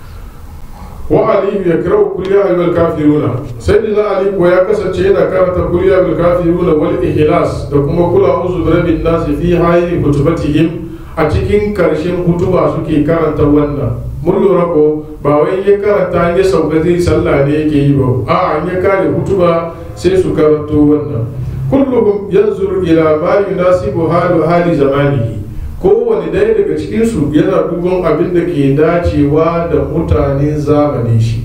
wa aliyu ya kira kul ya ayyuhal kafiruna sai da ali ko ya kasance yana karanta kul ya ayyuhal kafiruna wal ihlas da kuma kul a'udhu bi rabbin nas fi hayri hutubatihim a cikin karshen hutuba suke karanta wannan mun lura ko ba wai ya karanta ya sauka zai sallah ne yake yi ba a an ya kare hutuba sai su karanto wannan kulluhum yanzuru ila ma yunasibu halu hali zamanihi kowane ɗaya daga cikinsu yana duban abin da ke dacewa da mutanen zamanin shi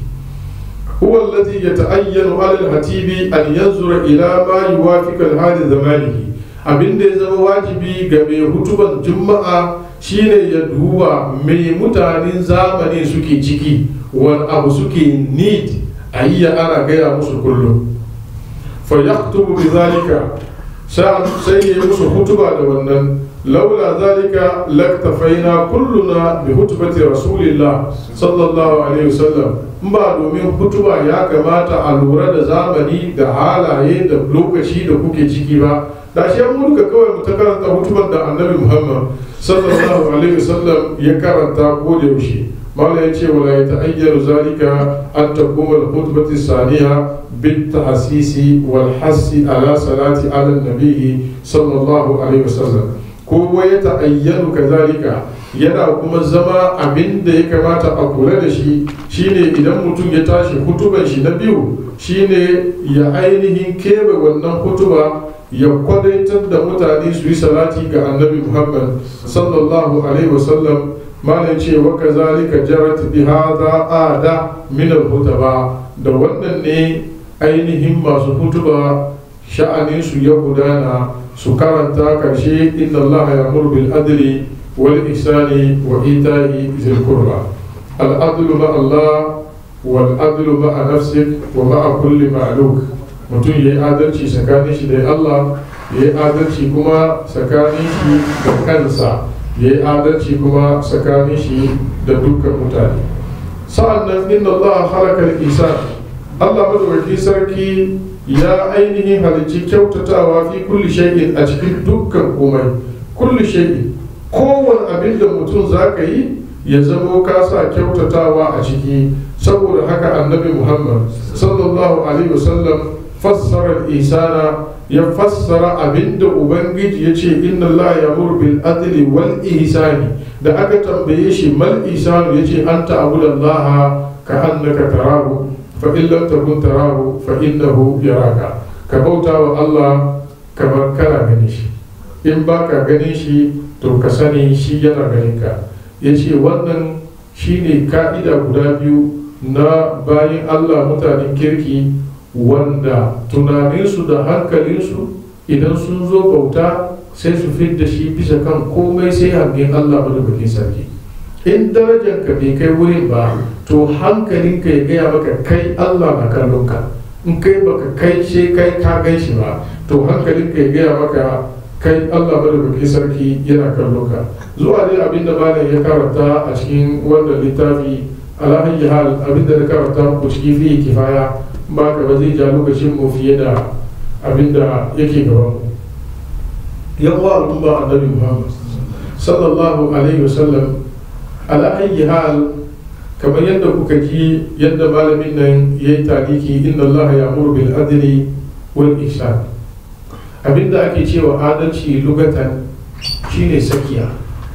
huwa allazi yata'ayyanu alal hatibi an yanzura ila ma yuwafiqu al-hali zamanihi abin da ya zama wajibi ga mai hutuban juma'a shine ya duba mai mutanen zamani suke ciki wani abu suke need a yi ana gaya musu kullum fa yaktubu bi zalika sai ya yi musu hutuba da wannan لولا ذلك لاكتفينا كلنا بخطبة رسول الله صلى الله عليه وسلم ba domin hutuba ya kamata a lura da zamani da halaye da lokaci da kuke ciki ba da shi mu duka kawai mu ta karanta hutuban da annabi muhammad sallallahu alaihi wasallam ya karanta ko da yaushe mala ya ce wala ya ta'ayyaru zalika an takuma al-khutbati saniya bit tahsisi wal hassi ala salati ala nabihi sallallahu alaihi wasallam ko ya ta'ayyanu kazalika yana kuma zama abin da ya kamata a kula da shi shine idan mutum ya tashi hutuban shi na biyu shine ya ainihin keɓe wannan hutuba ya kwadaitar da mutane su yi salati ga annabi muhammad sallallahu alaihi wasallam malam ce wa kazalika jarat bi hadha ada min al hutaba da wannan ne ainihin masu hutuba sha'anin su ya gudana su karanta karshe inna allaha ya'muru bil adli wal ihsani wa ita'i zil qurba al adlu ma Allah wal adlu ma nafsik wa ma kulli ma'luk mutum yayi adalci tsakanin shi da Allah yayi adalci kuma tsakanin shi da kansa yayi adalci kuma tsakanin shi da dukkan mutane sa'annan inna Allah halaka al-insan Allah madawaki sarki ya ainihin halicci kyautatawa fi kulli shay'in a cikin dukkan komai kulli shay'in kowane abin da mutum za ka yi ya zamo ka sa kyautatawa a ciki saboda haka annabi muhammad sallallahu alaihi wasallam fassara isana ya fassara abinda ubangiji ya ce inna Allah ya bil adli wal ihsani da aka tambaye shi mal ihsanu ya ce an ta'budallaha ka annaka tarahu fa in lam takun tarahu fa innahu yaraka ka bauta wa Allah kamar kana ganin shi in baka ganin shi to ka sani shi yana ganin ka ya ce wannan shine ka'ida guda biyu na bayin Allah mutanen kirki wanda tunaninsu da hankalinsu idan sun zo bauta sai su da shi bisa kan komai sai hangen Allah madaukakin sarki in darajar ka bai kai wurin ba to hankalinka ya gaya maka kai Allah na kallon ka in kai baka kai sai kai ka gan shi ba to hankalinka ya gaya maka kai Allah madaukakin sarki yana kallon ka zuwa dai abinda malam ya karanta a cikin wannan littafi alhaji hal abinda na karanta muku ciki fi kifaya ba ka ba zai ja lokacin mu fiye da abinda yake gaban mu yan wa al'umma annabi muhammad sallallahu alaihi wasallam ala ayyi hal kamar yadda kuka ji yadda malamin nan ya yi taliki inna allah ya bil adli wal ihsan abinda ake cewa adalci lugatan shine sakiya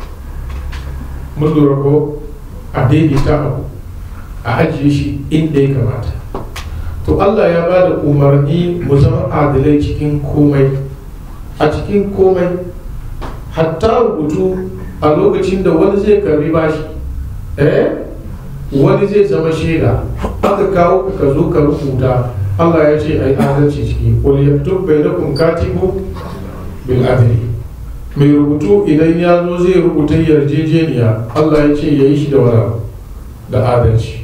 mun lura ko a daidaita abu a ajiye shi inda ya kamata to Allah ya ba da umarni mu zama adalai cikin komai a cikin komai hatta rubutu a lokacin da wani zai karbi bashi eh wani zai zama shaida aka kawo ka zo ka rubuta Allah ya ce ai adalci ciki wal yaktub bainakum katibu bil adli mai rubutu idan ya zo zai rubuta yarjejeniya Allah ya ce yayi shi da wani da adalci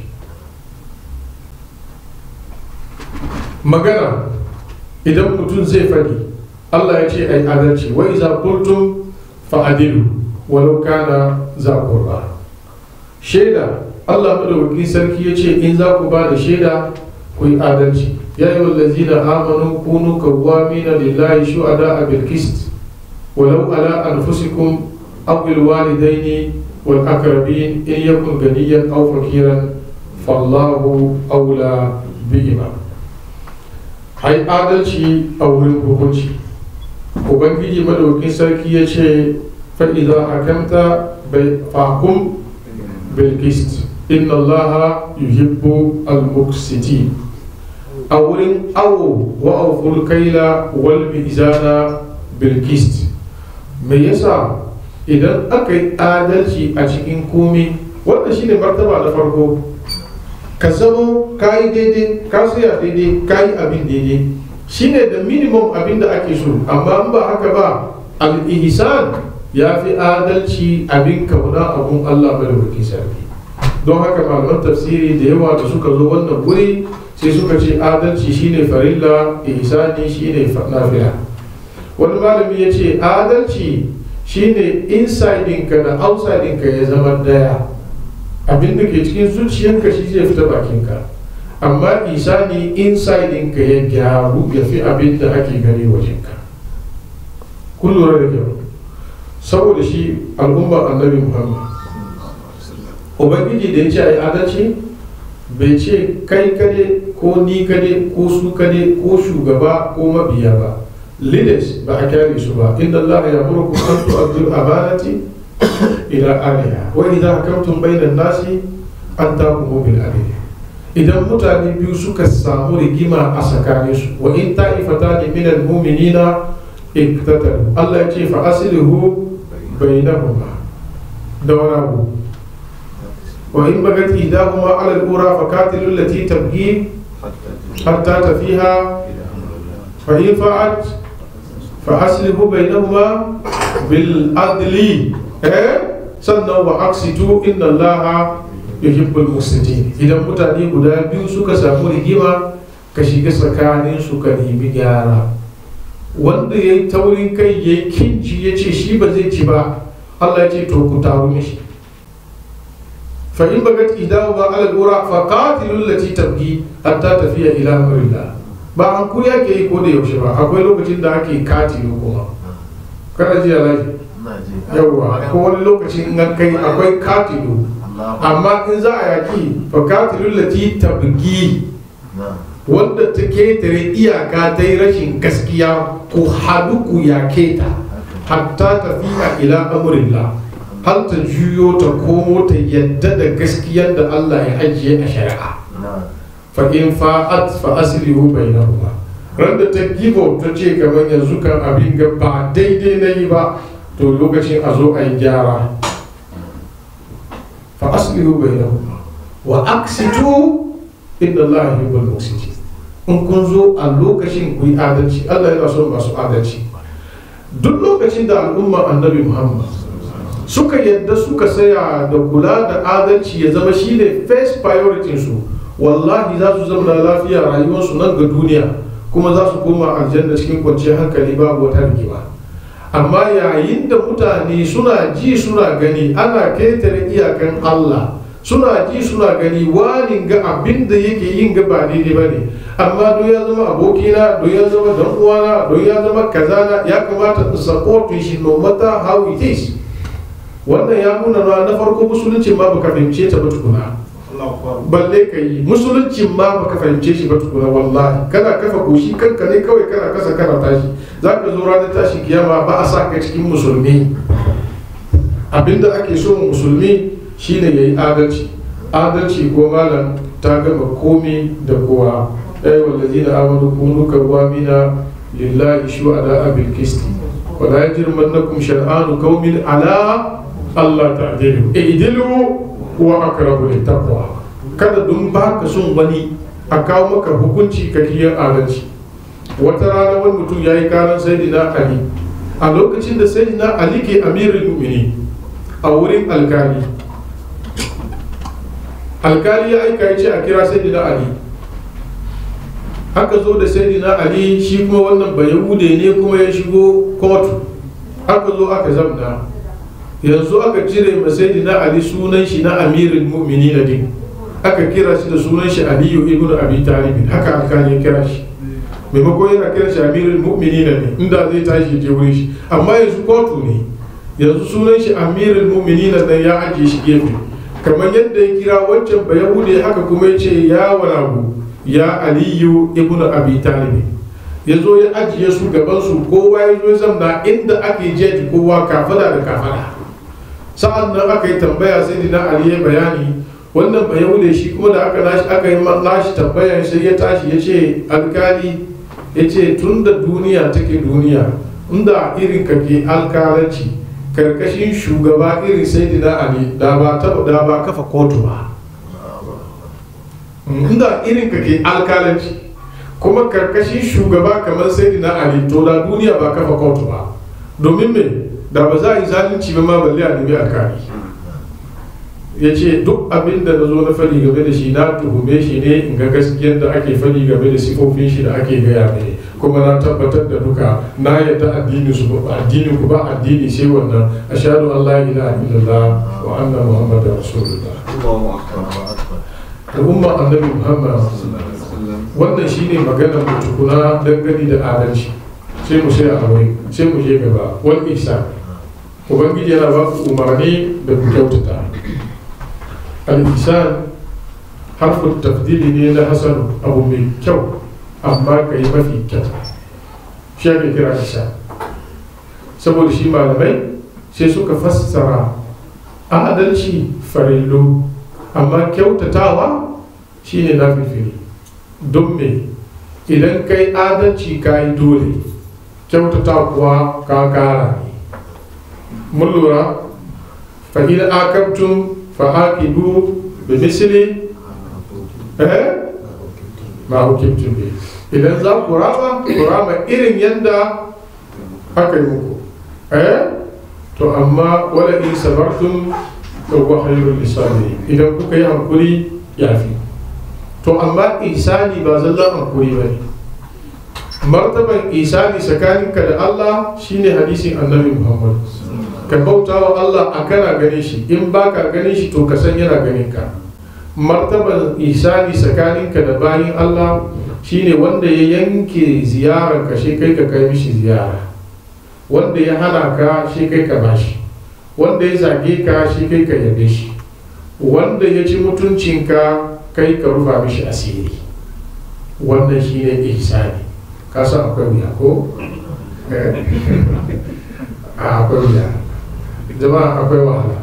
magana idan mutum zai faɗi Allah ya ce ai adalci wa iza qultum fa adilu walau kana za qurba shaida Allah madaukakin sarki ya ce in za ku ba da shaida ku yi adalci ya yi wallazina amanu kunu kawwamina lillahi shuhada bil qist walau ala anfusikum aw bil walidaini wal aqrabin in yakun ganiyan aw fakiran fallahu awla bihima ai adalci a wurin hukunci ubangiji madaukin sarki ya ce fa'iza hakamta bai fakum bilkist inna allaha yuhibbu al-muqsiti a wurin awo wa auful kaila wal mizana bilkist me yasa idan aka yi adalci a cikin komi wannan shine martaba na farko ka zamo ka yi daidai ka tsaya daidai ka yi abin daidai shine da minimum abin da ake so amma in ba haka ba al-ihsan ya fi adalci abin kauna abun Allah madaukakin sarki don haka malaman tafsiri da yawa da suka zo wannan wuri sai suka ce adalci shine farilla ihsani shine nafila wani malami ya ce adalci shine inside ka da outside ka ya zama daya abin da ke cikin zuciyarka shi zai fita bakinka amma isani inside ka ya gyaru ya fi abin da ake gani wajenka kun lura da kyau saboda shi al'ummar annabi muhammad ubangiji da ya ce a yi adalci bai ce kai kade ko ni kade ko su kade ko shugaba ko mabiya ba leaders ba a kyale su ba inda allah ya murku an tu'addu amanati ila aliha wa idza hakamtum bainan nasi an taqumu bil adl idan mutane biyu suka samu rigima a tsakaninsu wa in ta'ifatani min al mu'minina iktatalu Allah ya ce fa aslihu bainahuma da wani abu wa in bagat idahuma ala al-ura fa qatilu allati tabghi hatta tafiha fa in fa'at fa aslihu bainahuma bil adli eh sannan wa aksitu inna allaha yuhibbul muqsitin idan mutane guda biyu suka samu rigima ka shiga tsakanin su ka nemi gyara wanda ya yi taurin kai ya yi kinci ya ce shi ba zai ci ba Allah ya ce to ku taru mishi fa in bagat idahu ba ala dura fa qatilul lati tabghi hatta tafiya ila amrillah ba an ku yake yi ko da yaushe ba akwai lokacin da ake katilu kuma kada ji alaji yawwa ko wani lokaci in an kai akwai katilu amma in za a yaki fa katilul lati tabgi wanda ta ketare iyaka ta yi rashin gaskiya ko hadu ku yake ta hatta tafiya ila amurillah har ta juyo ta komo ta yadda da gaskiyar da Allah ya ajiye a shari'a fa in fa'at fa aslihu bainahuma ran da ta gibo ta ce kamar yanzu kan abin ga ba daidai na yi ba to lokacin a zo a yi gyara fa aslihu bainahuma wa aksitu inna Allah yuhibbul muqsitin in kun zo a lokacin ku yi adalci Allah yana son masu adalci duk lokacin da al'umma annabi Muhammad suka yadda suka saya da kula da adalci ya zama shine first priority su wallahi za su zama lafiya rayuwarsu nan ga duniya kuma za su koma aljanna cikin kwanciyar hankali babu wata rigima amma yayin da mutane suna ji suna gani ana ketare iyakan Allah suna ji suna gani wani ga abin da yake yin ga ba daidai ba ne amma don ya zama abokina don ya zama dan uwana don ya zama kazana ya kamata in support shi no matter how it is wannan ya nuna na farko musulunci ma baka fahimce ta ba tukuna balle ka yi musulunci ma baka fahimce shi ba tukuna wallahi kana kafa goshi kanka ne kawai kana kasa kana tashi za ka zo ranar tashi kiyama ba a sa ka cikin musulmi abinda ake so musulmi shine ya yi adalci adalci ko malam ta gama komi da kowa ɗaya wallazi na amanu kunu kawamina lillahi shuhada abil kisti wala yajrimannakum shan'anu qaumin ala Allah ta'dilu idilu wa aqrabu littaqwa kada dun baka son wani a kawo maka hukunci ka kiyar adalci wata rana wani mutum ya yi karan sayyidina ali a lokacin da sayyidina ali ke amirul mu'minin a wurin alkali alkali ya aika ya ce a kira sayyidina ali aka zo da sayyidina ali shi kuma wannan bayahude ne kuma ya shigo kotu aka zo aka zamna yanzu aka cire ma sayyidina ali sunan shi na amirul mu'minin din aka kira shi da sunan shi aliyu ibn abi talib haka alkali ya kira shi maimakon yana kiran shi amirul mu'minin ne inda zai tashi je wurin shi amma yanzu kotu ne yanzu sunan shi amirul mu'minin nan ya ajiye shi gefe kamar yadda ya kira wancan ba yahude haka kuma ya ce ya walabu ya aliyu ibn abi talib ya zo ya ajiye su gaban su kowa ya zo zamna inda ake jeji kowa kafada da kafada sa'an nan aka yi tambaya sai dina ali ya bayani wannan ba yahude shi kuma da aka nashi aka yi nashi tambayan sai ya tashi ya ce alkali ya ce tun da duniya take duniya inda irin ka ke alkalanci karkashin shugaba irin sai dina ali da ba taba da ba kafa kotu ba inda irin ka ke alkalanci kuma karkashin shugaba kamar sai dina ali to da duniya ba kafa kotu ba domin me da ba za a yi zalunci ba ma balle a nemi alkali ya ce duk abin da na zo na fari game da shi na tuhume shi ne in ga gaskiyar da ake fari game da sifofin shi da ake gaya mai kuma na tabbatar da duka na yadda addini su ba addini ku ba addini sai wannan ashhadu an la ilaha illallah wa anna muhammadar rasulullah da umma annabi muhammad wannan shine maganar mu tukuna dangane da adalci sai mu sai a wai sai mu je gaba wal ihsan ubangiji yana ba ku umarni da ku kyautata al-ihsan harfin tafdili ne na hasan abu mai kyau amma ka yi mafi kyau shi ake kira ihsan saboda shi malamai sai suka fassara adalci farillo amma kyautatawa shine na fifiri don me idan kai adalci ka yi dole kyautata kuwa ka kara ne mun lura fa in akabtum fa aqibu bi misli eh ma hukimtum bi idan za ku rama ku rama irin yanda aka yi muku eh to amma wala in sabartum to wa khairul lisani idan kuka yi hankuri yafi to amma isani ba zallan hankuri bane martaban isani tsakaninka da Allah shine hadisin annabi Muhammad ka bauta wa Allah a kana gane shi in baka gane shi to ka san yana ganin ka martaban isani tsakaninka da bayin Allah shine wanda ya yanke ziyarar ka shi kai ka kai mishi ziyara wanda ya hana ka shi kai ka bashi wanda ya zage ka shi kai ka yabe shi wanda ya ci mutuncinka kai ka rufa mishi asiri wannan shi ne ihsani ka san akwai wuya ko a akwai wuya jama'a akwai wahala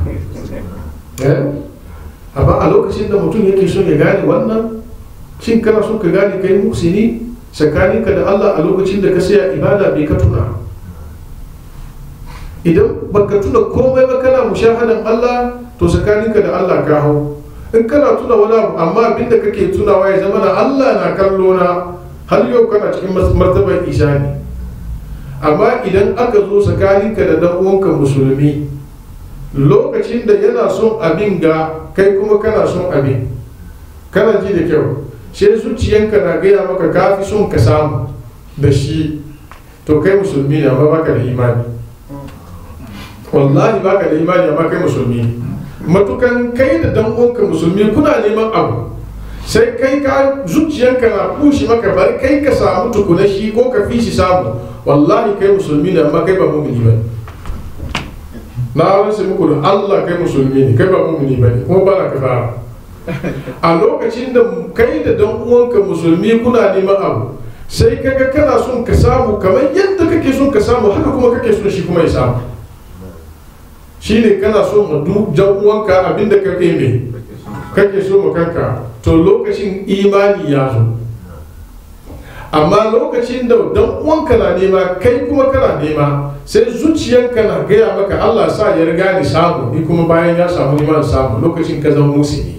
amma a lokacin da mutum yake son ya gane wannan shin kana son ka gane kai muksini tsakaninka da Allah a lokacin da ka saya ibada bai ka tuna idan baka tuna komai ba kana mushahadan Allah to tsakaninka da Allah ka hau in kana tuna wani abu amma abin da kake tunawa ya zama na Allah na kallo na har yau kana cikin martabar ishani amma idan aka zo tsakaninka da dan uwanka musulmi lokacin da yana son abin ga kai kuma kana son abin kana ji da kyau sai zuciyanka na gaya maka kafi son ka samu da shi to kai musulmi ne amma baka da imani wallahi baka da imani amma kai musulmi ne matukan kai da dan uwanka musulmi kuna neman abu sai kai ka zuciyanka na kushi maka bari kai ka samu tukuna shi ko ka fi shi samu wallahi kai musulmi ne amma kai ba mumini ba na rasa muku da Allah kai musulmi ne kai ba mumini ba ne kuma ba na ka fara a lokacin da kai da dan uwanka musulmi kuna neman abu sai kaga kana son ka samu kamar yadda kake son ka samu haka kuma kake son shi kuma ya samu shine kana so ma duk jan uwanka abinda kake me kake so ma kanka to lokacin imani ya zo amma lokacin da dan uwanka na nema kai kuma kana nema sai zuciyanka na gaya maka Allah sa ya riga ni samu ni kuma bayan ya samu ni samu lokacin ka zama musulmi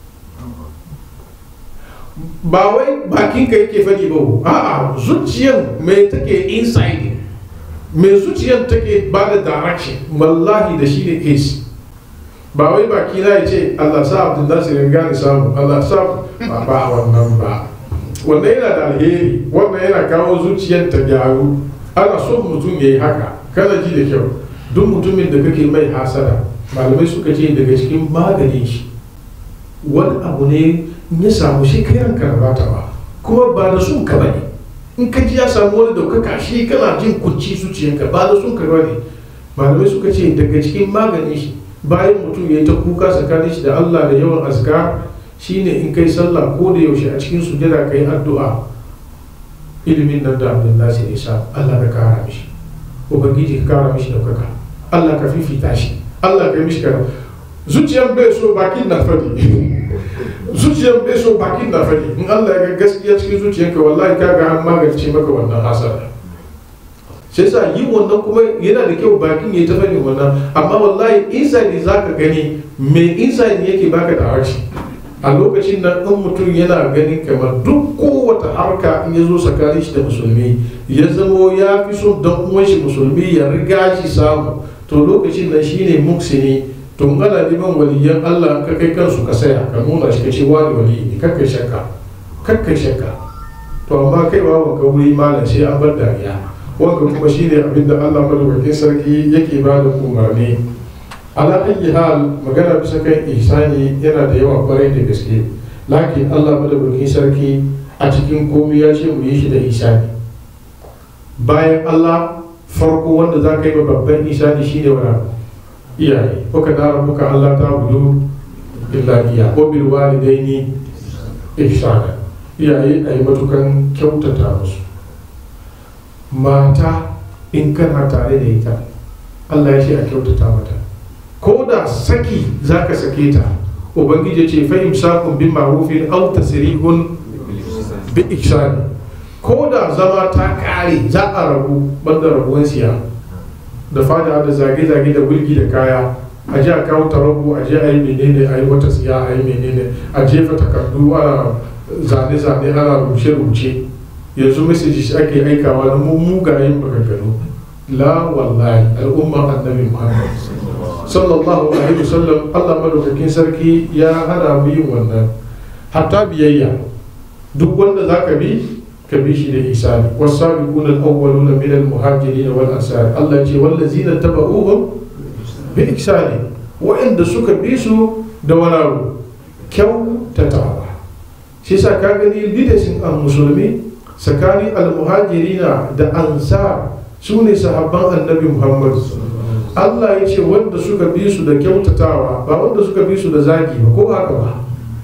ba wai bakin ka yake fadi ba a'a zuciyan mai take inside mai zuciyan take ba da direction wallahi da shi ne case ba wai baki na ya ce Allah sa Abdul Nasir ya gane samu Allah sa ba ba wannan ba wannan yana da alheri wannan yana kawo zuciyar ta gyaru ana son mutum ya yi haka kana ji da kyau duk mutumin da kake mai hasada malamai suka ce daga cikin maganin shi wani abu ne ya samu shi kai ranka ba ta ba kuma ba da sun ka bane in ka ji ya samu wani daukaka shi kana jin kunci zuciyarka ba da sun ka bane malamai suka ce daga cikin maganin shi bayan mutum ya yi ta kuka tsakanin shi da Allah da yawan azkar shine in kai sallah ko da yaushe a cikin sujada kai addu'a ilimin nan da Abdul Nasir ya sa Allah ka kara mishi ubangiji ka kara mishi daukaka Allah ka fifita shi Allah ka mishi kara zuciyar bai so bakin na fadi zuciyar bai so bakin na fadi in Allah ya ga gaskiya cikin zuciyarka wallahi ka ga an magance maka wannan hasara sai sa yi wannan kuma yana da kyau bakin ya ta fadi wannan amma wallahi inside za ka gani me inside yake baka da harshe a lokacin nan in mutum yana ganin kamar duk kowace harka in ya zo tsakanin shi da musulmi ya zamo ya fi son dan uwan shi musulmi ya riga shi samu to lokacin nan shine muksini to ana neman waliyan Allah ka kai kansu ka saya ka nuna shi ka ce wani wali ne kakkai shakka kakkai shakka to amma kai ba wanka wuri malam sai an bar dariya wanda kuma shine abin da Allah madaukakin sarki yake ba da umarni ala ayyi hal magana bisa kan ihsani yana da yawa kwarai da gaske lakin Allah madaukakin sarki a cikin komai ya ce mu yi shi da ihsani bayan Allah farko wanda za ka yi babban ihsani shine wani iyaye kuka dara muka Allah ta gudu illa iya ko bil walidaini ihsana iyaye a yi matukan kyautata musu mata in kana tare da ita Allah ya ce a kyautata mata ko da saki zaka sake ta ubangiji ce fa imsakun bin ma'rufin aw tasrihun bi ihsani ko da zama ta kare za a rabu banda rabuwan siya da fada da zage-zage da bulki da kaya a ji a kawo tarabu a je a yi menene a yi wata siya a yi menene a jefa takardu ana zane-zane ana rubuce-rubuce yanzu messages ake aikawa na mugayen maganganu la wallahi al'umma annabi muhammad sallallahu alaihi wasallam allah madaukakin sarki ya hana mu yin wannan hatta biyayya duk wanda za ka bi ka bi shi da isani wasabiqun al-awwalun min al-muhajirin wal ansar Allah ce wallazina tabauhum bi ihsani wa'anda suka bi su da wani kyautatawa shi sa ka gani leadership a musulmi tsakanin al-muhajirina da ansar su ne sahabban annabi muhammad Allah ya ce wanda suka bi su da kyautatawa ba wanda suka bi su da zagi ba ko haka ba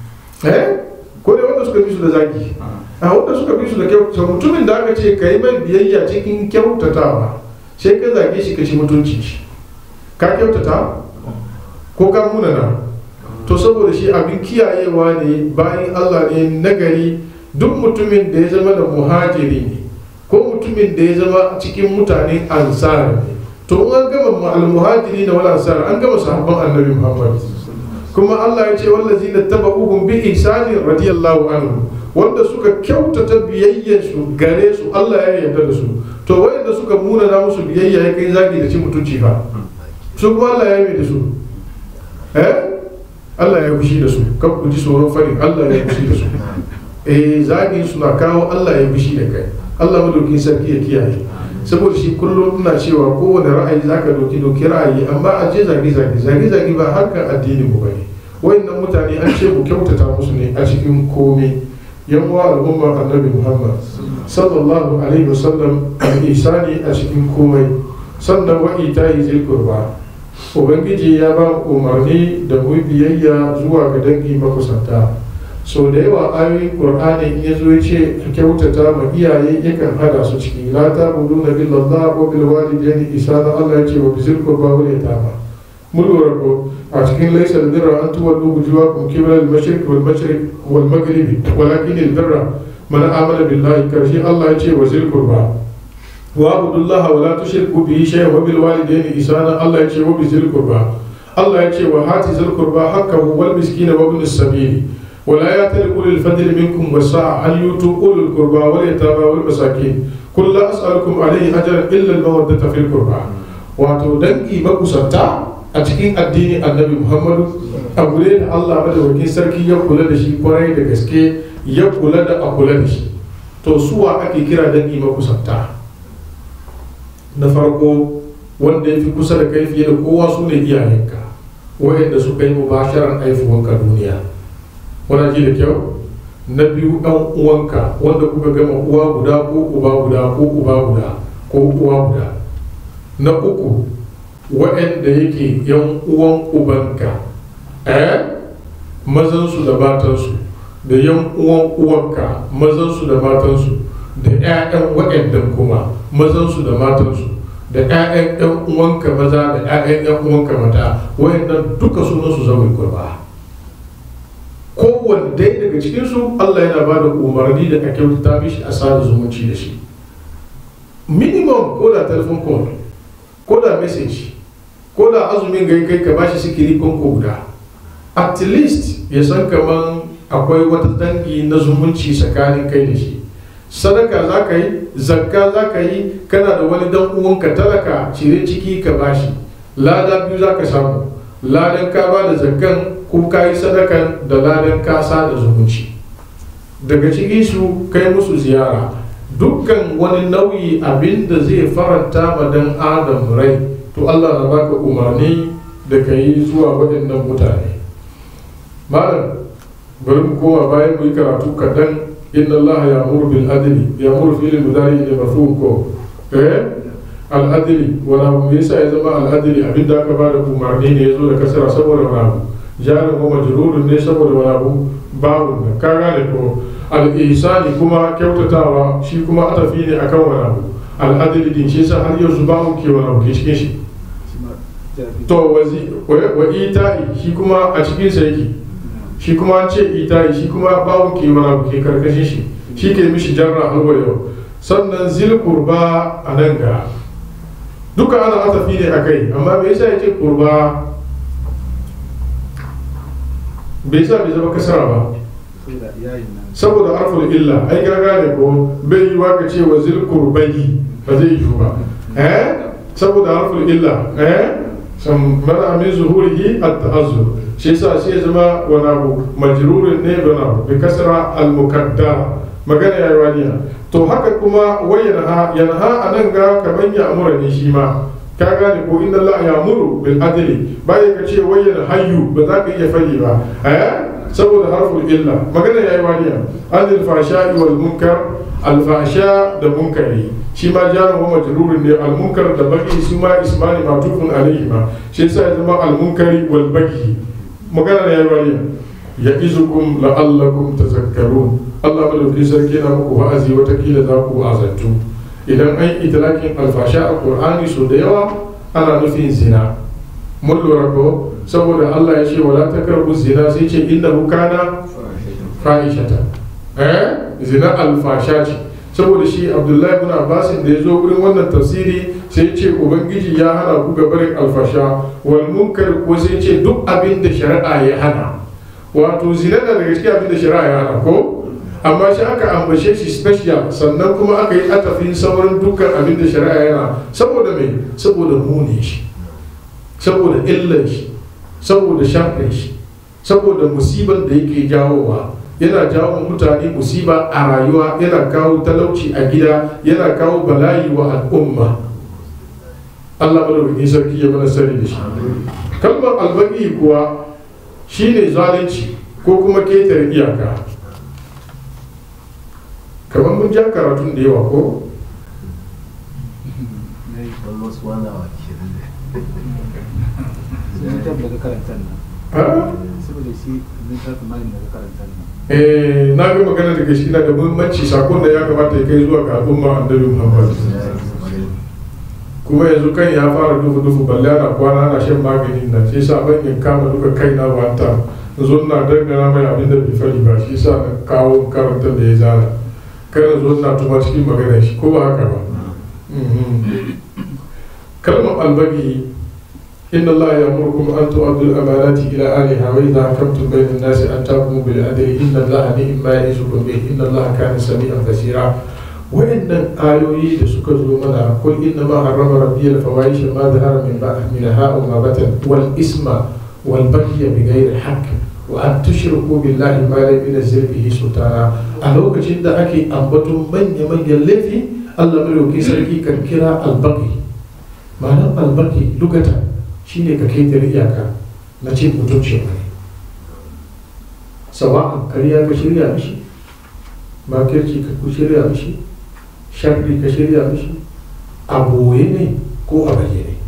eh ko dai wanda suka bi su da zagi a wanda suka bi su da kyautatawa mutumin da aka ce ka yi mai biyayya cikin kyautatawa sai ka zage shi ka ci mutunci shi ka kyautata ko ka munana to saboda shi abin kiyayewa ne bayan Allah ne nagari duk mutumin da ya zama da muhajiri ne ko mutumin da ya zama cikin mutane ansar ne to an gama al-muhajiri da wal ansar an gama sahabban annabi Muhammad kuma Allah ya ce wallazi na taba'uhum bi ihsani radiyallahu anhu wanda suka kyautata biyayyar su gare su Allah ya yarda da su to wanda suka muna na musu biyayya ya kai zagi da ci mutunci fa su kuma Allah ya yi da su eh Allah ya fushi da su kan ku ji tsoron farin Allah ya fushi da su eh zagin su na kawo Allah ya fushi da kai Allah madaukin sarki ya kiyaye saboda shi kullum ina cewa kowane ra'ayi zaka doki doki ra'ayi amma a je zage zage zage zage ba harkar addini mu bane wayannan mutane an ce mu kyautata musu ne a cikin komai yan uwa al'ummar annabi Muhammad sallallahu alaihi wasallam al-ihsani a cikin komai sannan wa itayi zil qurba ubangiji ya ba umarni da mu biyayya zuwa ga dangi makusanta so da yawa ayoyin qur'ani in yazo ya ce ka kyautata ma iyaye yakan hada su ciki la ta'buduna billallah wa bil walidayni ihsana Allah ya ce wa bizil qurba wal yatama mun lura ko a cikin laysa al birra an tuwallu wujuhakum qibla al mashriq wal mashriq wal maghribi walakin al birra man amana billahi karshe Allah ya ce wa zil qurba wa abudullah wa la tushriku bihi shay'an wa bil walidayni ihsana Allah ya ce wa bizil qurba Allah ya ce wa hati zil qurba haqqahu wal miskina wa ibn as-sabil ولا يأتل أولي الفضل منكم والسعة أن يؤتوا أولي القربى واليتامى والمساكين قل لا أسألكم عليه أجرا إلا المودة في القربى wato dangi makusanta a cikin addini annabi muhammadu abu ne da allah madaukakin sarki ya kula da shi kwarai da gaske ya kula da a kula da shi to suwa ake kira dangi makusanta na farko wanda ya fi kusa da kai fiye da kowa su ne iyayenka wa'anda suka yi mubasharar haifuwanka duniya wana ji da kyau na biyu ɗan uwanka wanda kuka gama uwa guda ko uba guda ko uba guda ko uwa guda na uku waɗanda yake yan uwan ubanka eh mazansu da matansu da yan uwan uwanka mazansu da matansu da 'ya'yan waɗannan kuma mazansu da matansu da 'ya'yan 'yan uwanka maza da 'ya'yan 'yan uwanka mata waɗannan duka sunansu zaune kurba kowanne dai daga cikinsu Allah yana ba da umarni da a kyautata mishi a sada zumunci da shi minimum ko da telephone call ko da message ko da azumin gai kai ka bashi sikiri konko guda at least ya san kaman akwai wata dangi na zumunci tsakanin kai da shi sadaka za ka yi zakka za ka yi kana da wani dan uwanka talaka cire ciki ka bashi lada biyu za ka samu ladan ka ba da zakkan ko ka yi sadakan da ladan kasa da zumunci daga ciki su kai musu ziyara dukkan wani nauyi abin da zai faranta ma dan adam rai to allah na baka umarni da ka yi zuwa waɗannan mutane malam bari mu koma bayan mu yi karatu kaɗan inna allah ya muru bil adli ya muru filin mudari ne mafi ko eh al adli wani abu me yasa ya zama al adli abin da aka ba da umarni ne ya zo da kasara saboda wani abu jarin ko majrurun ne saboda wani abu babu da ka gane ko al-ihsani kuma kyautatawa shi kuma atafi ne akan wani abu al-adli din shi yasa har yanzu babu ke wani abu ke cikin shi to wazi wa ita'i shi kuma a cikin sa yake shi kuma an ce ita'i shi kuma babu ke wani abu ke karkashin shi shi ke mishi jarra har yau sannan zil kurba a nan ga duka ana atafi ne akai amma me yasa yake kurba bai sa bai zama kasara ba saboda arful illa ai gaga ne ko bai yi waka ce wa zil kurbayi ba zai yi ba eh saboda arful illa eh san mana min zuhurihi at-ta'azzur shi yasa shi ya zama wani abu majrurin ne wani abu bi kasra al-mukaddara magana yayi waniya to haka kuma wayanha yanha anan ga kaman ya amura ne shi ma ka gane ko inna Allah ya muru bil adli bai ka ce wayyana hayyu ba za ka iya fadi ba eh saboda harful illa magana yayi waniya anil fashai wal munkar al fasha da munkari shi ma jarin wa majrurin ne almunkar da baki su ma ismani matufun alaihi ma shi yasa ya zama almunkari wal baki magana ne yayi wani ya izukum la'allakum tazakkarun Allah madaukakin sarki na muku wa'azi watakila za ku azantu idan an itlaqin alfasha a qur'ani so da yawa ana nufin zina mun lura ko saboda Allah ya ce wala takarbu zina sai ce innahu kana fahishata eh zina alfasha ce saboda shi abdullahi ibn abbas da ya zo wurin wannan tafsiri sai ce ubangiji ya hana ku gabarin alfasha wal munkar ko sai ce duk abin da shari'a ya hana wato zina na daga cikin abin da shari'a ya hana ko amma shi aka ambace shi special sannan kuma aka yi atafin sauran dukkan abin da shari'a yana saboda mai saboda muni shi saboda illan shi saboda sharrin shi saboda musiban da yake jawowa yana jawo mutane musiba a rayuwa yana kawo talauci a gida yana kawo bala'i wa al'umma Allah madaukakin sarki ya mana sani da shi kalmar albaki kuwa shine zalunci ko kuma ketare iyaka kamar mun ja karatun da yawa ko eh na ga magana daga shi na da muhimmanci sakon da ya kamata ya kai zuwa ga al'umma annabi muhammad kuma yanzu kan ya fara dufu dufu balle ana kwana ana shan maganin nan sai sa ban in kama duka kai na wanta zo na dangana mai abin da bai fari ba shi sa na kawo karantar da ya zana kada zo na tuma cikin maganar shi ko ba haka ba kalmar albagi inna Allah ya murkum an tu'addu al-amanati ila ahliha wa idha hakamtum bayna an-nasi an tahkumu bil adli inna Allah ni'ma ya'izukum bihi inna Allah kana sami'an basira wa'annan ayoyi da suka zo mana kul inna ma harrama rabbi al-fawahisha ma dhahara min minha wa ma batan wal isma wal baghy bighayri haqq wa an tushriku billahi ma lam yunzil bihi sultana a lokacin da ake ambaton manya manyan laifi Allah madauki sarki kan kira albaki ma'anar albaki lugata shine ka kai iyaka na cin mutuncin wani sawa'an kariya ka shirya mishi makirci ka ku shirya mishi sharri ka shirya mishi a boye ne ko a bayyane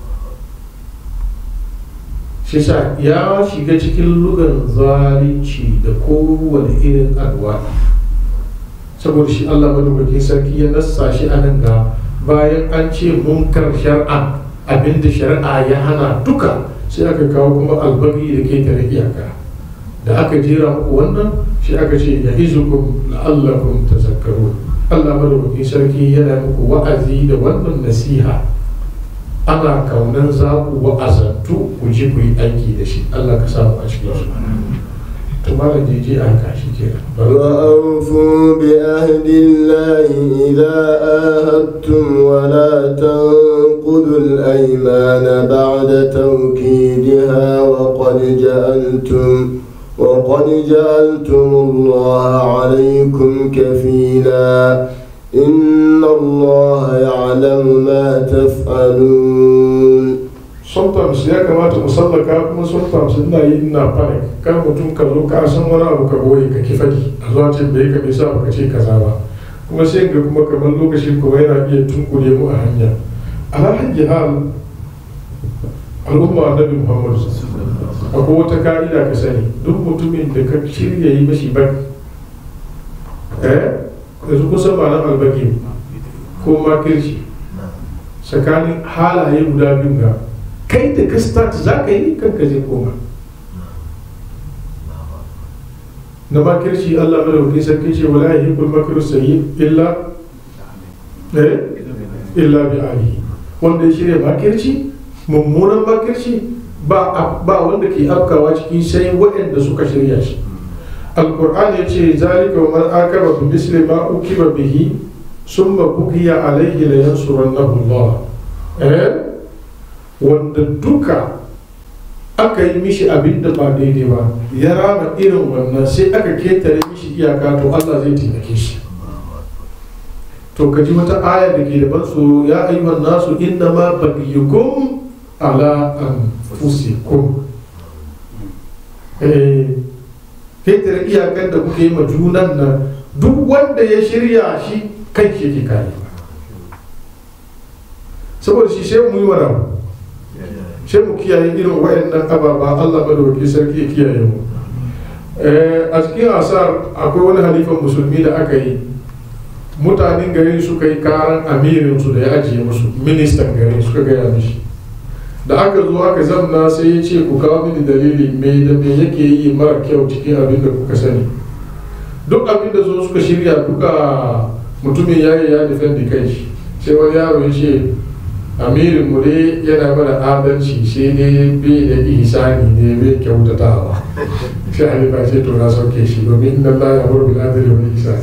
shi sa ya shiga cikin lugan zalunci da kowane irin alwa saboda shi Allah madaukakin sarki ya nassa shi a nan ga bayan an ce munkar shar'a abinda shari'a ya hana duka sai aka kawo kuma albagi da ke tare iyaka da aka jera muku wannan shi aka ce ya izukum la'allakum tazakkaru Allah madaukakin sarki yana muku wa'azi da wannan nasiha ana kaunan za ku wa'azantu ku ji ku yi aiki da shi Allah ka samu a cikin su to malam je je aka shi kenan وأوفوا بعهد الله إذا آهدتم ولا تنقضوا الأيمان بعد توكيدها وقد جعلتم وقد جعلتم الله عليكم كفيلا إن الله يعلم ما تفعلون sometimes ya kamata mu sallaka kuma sometimes ina yi ina panic kan mutum ka zo ka san wani abu ka boye ka ki fadi a zuwa ce bai ka bai sa baka ce kaza ba kuma sai ga kuma kamar lokacin kuma yana iya tunkure mu a hanya alhaji hal al'umma annabi muhammad akwai wata ka'ida ka sani duk mutumin da ka shirya yi mashi ba eh yanzu kusan ba nan albagi ko makirci tsakanin halaye guda biyu ga kai da ka start za ka yi kanka zai koma na makirci Allah madaukakin sarki ce wala yuhibbul makru sayyi illa eh illa bi alihi wanda ya shirya makirci mummunan makirci ba ba wanda ke afkawa ciki sai waɗanda suka shirya shi alqur'ani ya ce zalika wa man akaba bi misli ma ukiba bihi summa bugiya alayhi la yansurannahu Allah eh wanda duka aka yi mishi abin da ba daidai ba ya rama irin wannan sai aka ketare mishi iyaka to Allah zai taimake shi to ka ji wata aya da ke da ban tsoro ya ayyuhan nasu inna ma bagiyukum ala anfusikum eh ketare iyakan da kuke yi ma junan nan duk wanda ya shirya shi kai shi ke kare saboda shi sai mu yi wani abu sai mu kiyaye irin wayannan ababa Allah madawaki sarki ya kiyaye mu a cikin asar akwai wani halifan musulmi da aka yi mutanen garin suka yi karan amirinsu da ya ajiye musu ministan garin suka gaya mishi da aka zo aka zamna sai ya ce ku kawo mini dalili me da me yake yi mara kyau cikin abin da kuka sani duk abin da zo suka shirya duka mutumin ya yi ya defendi kai shi sai wani yaro ya ce amirin mu dai yana mana adalci sai dai bai da ihsani ne bai kyautatawa sai halifa ce to na sauke shi domin inna Allah ya bar bil adli wal ihsan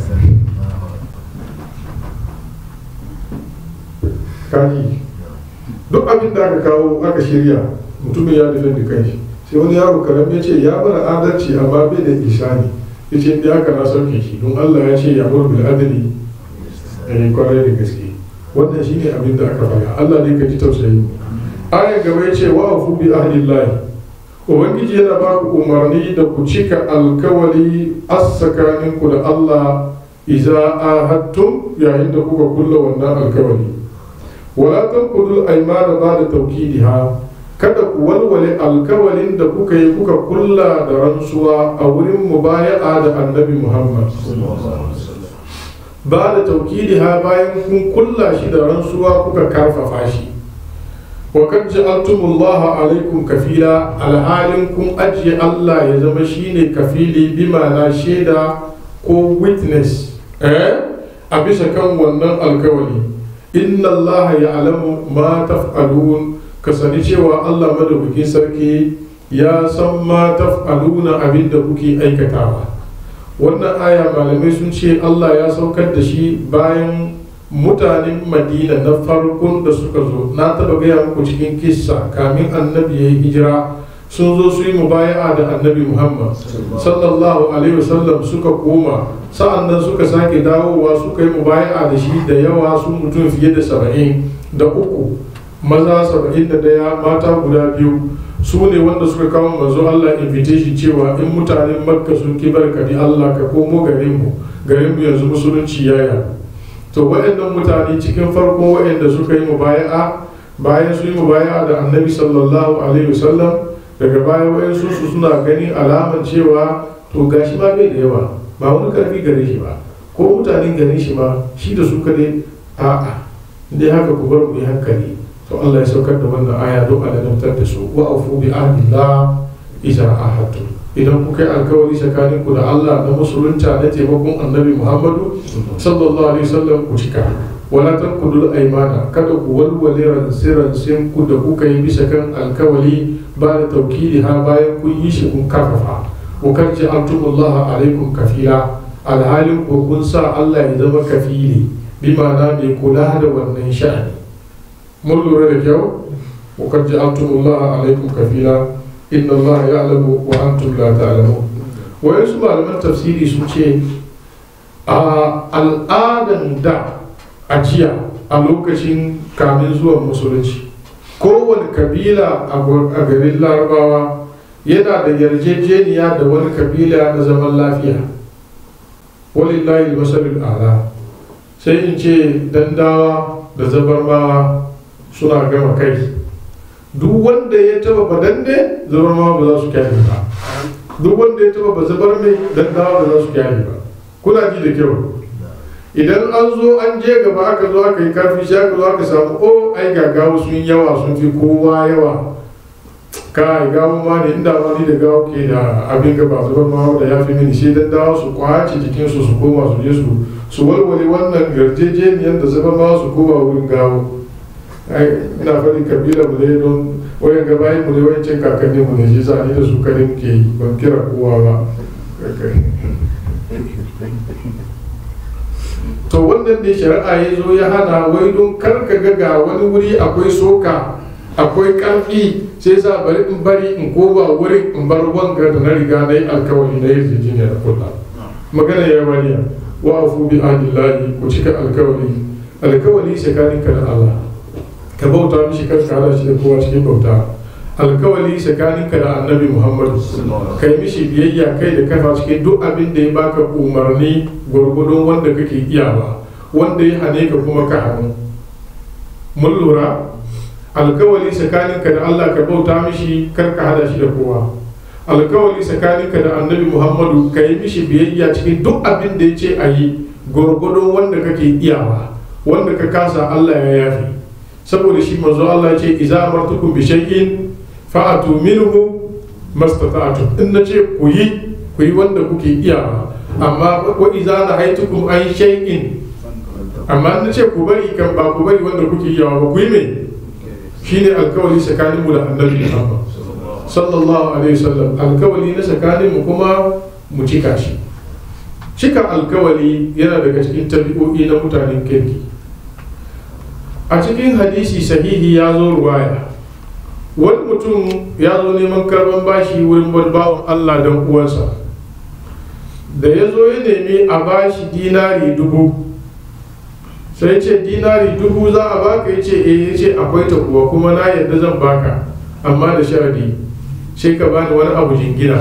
kaji duk abin da aka kawo aka shirya mutumin ya defendi kai shi sai wani yaro karam ya ce ya bar adalci amma bai da ihsani ya ce inda aka na sauke shi don Allah ya ce ya bar bil adli eh kwarai da gaske wannan shi ne abin da aka faɗa Allah ne ka ji tausayi ayan gaba ya ce wa afu bi ahlillahi ubangiji yana ba ku umarni da ku cika alkawali as-tsakanin ku da Allah idza ahadtum yayin da kuka kulla wannan alkawali wala tanqudu al-aymana ba'da tawkidiha kada ku walwale alkawalin da kuka yi kuka kulla da rantsuwa a wurin mubaya'a da annabi Muhammad ba da taukidiha bayan kun kulla shi da rantsuwa kuka karfafa shi wa kad ja'altumullah alaikum kafila alhalin kun ajiye Allah ya zama shine kafili bi ma'ana shaida ko witness eh a bisa kan wannan alkawali inna Allah ya'lamu ma taf'alun ka sani cewa Allah madaukakin sarki ya san ma taf'aluna abin da kuke aikatawa wannan aya malamai sun ce Allah ya saukar da shi bayan mutanen madina na farkon da suka zo na taba gaya muku cikin kissa kamin annabi ya yi hijira sun zo su yi mubaya'a da annabi muhammad sallallahu alaihi wasallam suka koma sa'an nan suka sake dawowa suka yi mubaya'a da shi da yawa sun mutum fiye da saba'in da uku maza saba'in da daya mata guda biyu su ne wanda suka kawo manzo Allah invitation cewa in mutanen makka sun ki barkadi Allah ka komo garin mu garin mu yanzu musulunci ya yaɗu to waɗannan mutane cikin farko waɗanda suka yi mubaya'a bayan su yi mubaya'a da annabi sallallahu alaihi wasallam daga baya wayansu su suna ganin alaman cewa to gashi ma bai da yawa ba wani karfi gare shi ba ko mutanen garin shi ma shi da su kadai a'a dai haka ku bar mu yi hankali to Allah ya saukar da wannan aya don a ladabtar da su wa afu bi ahdillah idza ahadtum idan kuka yi alkawari tsakanin ku da Allah na musulunta na taimakon annabi Muhammadu sallallahu alaihi wasallam ku cika wala tanqudul aymana kada ku walwale ransiransin ku da kuka yi bisa kan alkawali ba da taukidi ha bayan kun yi shi kun karfafa wa kan ja'altumullah alaikum kafila alhalin ko kun sa Allah ya zama kafili bi ma'ana mai kula da wannan sha'ani mun lura da kyau wa kan ja'altumullah alaikum kafila inna Allah ya'lamu wa antum la ta'lamun wayansu malaman tafsiri sun ce a al'adan da ajiya a lokacin kamin zuwan musulunci kowane kabila a garin larabawa yana da yarjejeniya da wani kabila na zaman lafiya walillahi masalul ala sai in ce dandawa da zabarmawa suna gama kai duk wanda ya taba badande zabarmawa ba za su kyale ba duk wanda ya taba bazabar mai dandawa ba za su kyale ba kuna ji da kyau idan an zo an je gaba aka zo aka yi karfi shi aka zo aka samu o ai gagawa sun yawa sun fi kowa yawa kai gawo ma ne inda ma ni da gawo ke da abin gaba zubar ma da ya fi mini sai dan dawo su kwace jikinsu su koma su je su su walwale wannan yarjejeniyar da zubar ma su koma wurin gawo ai ina faɗin kabila mu ne don wayan gabayin mu ne wayancin kakanni mu ne shi sa ni da su kare muke yi ban kira kowa ba to wannan ne shari'a ya zo ya hana wai don kar ka ga ga wani wuri akwai soka akwai karfi sai sa bari in bari in koba wurin in bar wanga da na riga na yi alkawari na yarjejeniya da kulla magana ya waniya wa afu bi ahdillahi ku cika alkawari alkawari tsakanin ka da Allah ka bauta mishi kar ka hada shi da kowa cikin bauta alkawali tsakaninka da annabi muhammadu kai mishi biyayya kai da kafa cikin duk abin da ya baka umarni gwargwadon wanda kake iyawa wanda ya hane ka kuma ka hannu mun lura alkawali tsakaninka da Allah ka bauta mishi kar ka hada shi da kowa alkawali tsakaninka da annabi muhammadu ka yi mishi biyayya cikin duk abin da ya ce a yi gwargwadon wanda kake iyawa wanda ka kasa Allah ya yafi saboda shi manzo Allah ya ce iza amartukum bi shay'in fa'atu minhu mastata'tum in nace ku yi ku yi wanda kuke iyawa amma wa iza nahaitukum an shay'in amma na ce ku bari kan ba ku bari wanda kuke iyawa ba ku yi me shine alkawali tsakanin mu da annabi Muhammad sallallahu alaihi wasallam alkawali na tsakanin mu kuma mu cika shi cika alkawali yana daga cikin tabi'o'i na mutanen kirki a cikin hadisi sahihi ya zo ruwaya wani mutum ya zo neman karban bashi wurin wani bawan Allah dan uwansa da ya zo ya nemi a bashi dinari dubu sai ce dinari dubu za a baka ya ce eh ya ce akwai ta kuwa kuma na yadda zan baka amma da sharadi sai ka bani wani abu jingina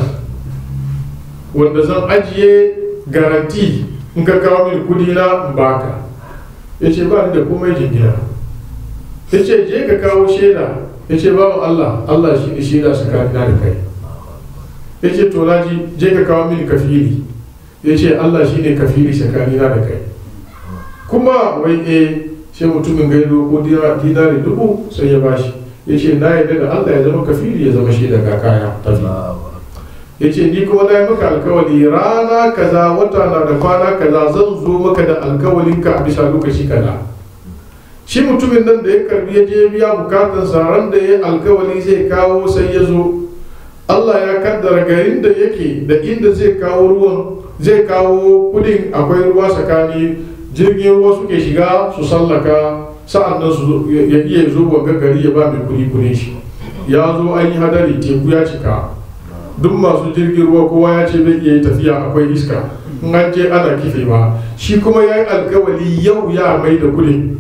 wanda zan ajiye garanti in ka kawo mini kudi na in baka ya ce ba ni da komai jingina ya ce je ka kawo shaida ya ce babu Allah Allah shi ne shaida tsakanina da kai ya ce to naji je ka kawo mini kafiri ya ce Allah shi ne kafiri tsakanina da kai kuma wai e sai mutumin gaido ko dinari dubu sai ya bashi ya ce na yadda da Allah ya zama kafiri ya zama shaida ga kaya tafi ya ce ni kuma na yi maka alkawali rana kaza wata na da kwana kaza zan zo maka da alkawalinka a bisa lokaci kaza shi mutumin nan da ya karbi ya je biya bukatansa ran da ya alkawali zai kawo sai ya zo Allah ya kaddara garin da yake da inda zai kawo ruwan zai kawo kudin akwai ruwa tsakani jirgin ruwa suke shiga su sallaka sa'an nan su ya iya zo wanga gari ya ba mai kudi kudin shi ya zo an yi hadari teku ya cika duk masu jirgin ruwa kowa ya ce bai iya yi tafiya akwai iska in an je ana kifewa shi kuma ya yi alkawali yau ya mai da kudin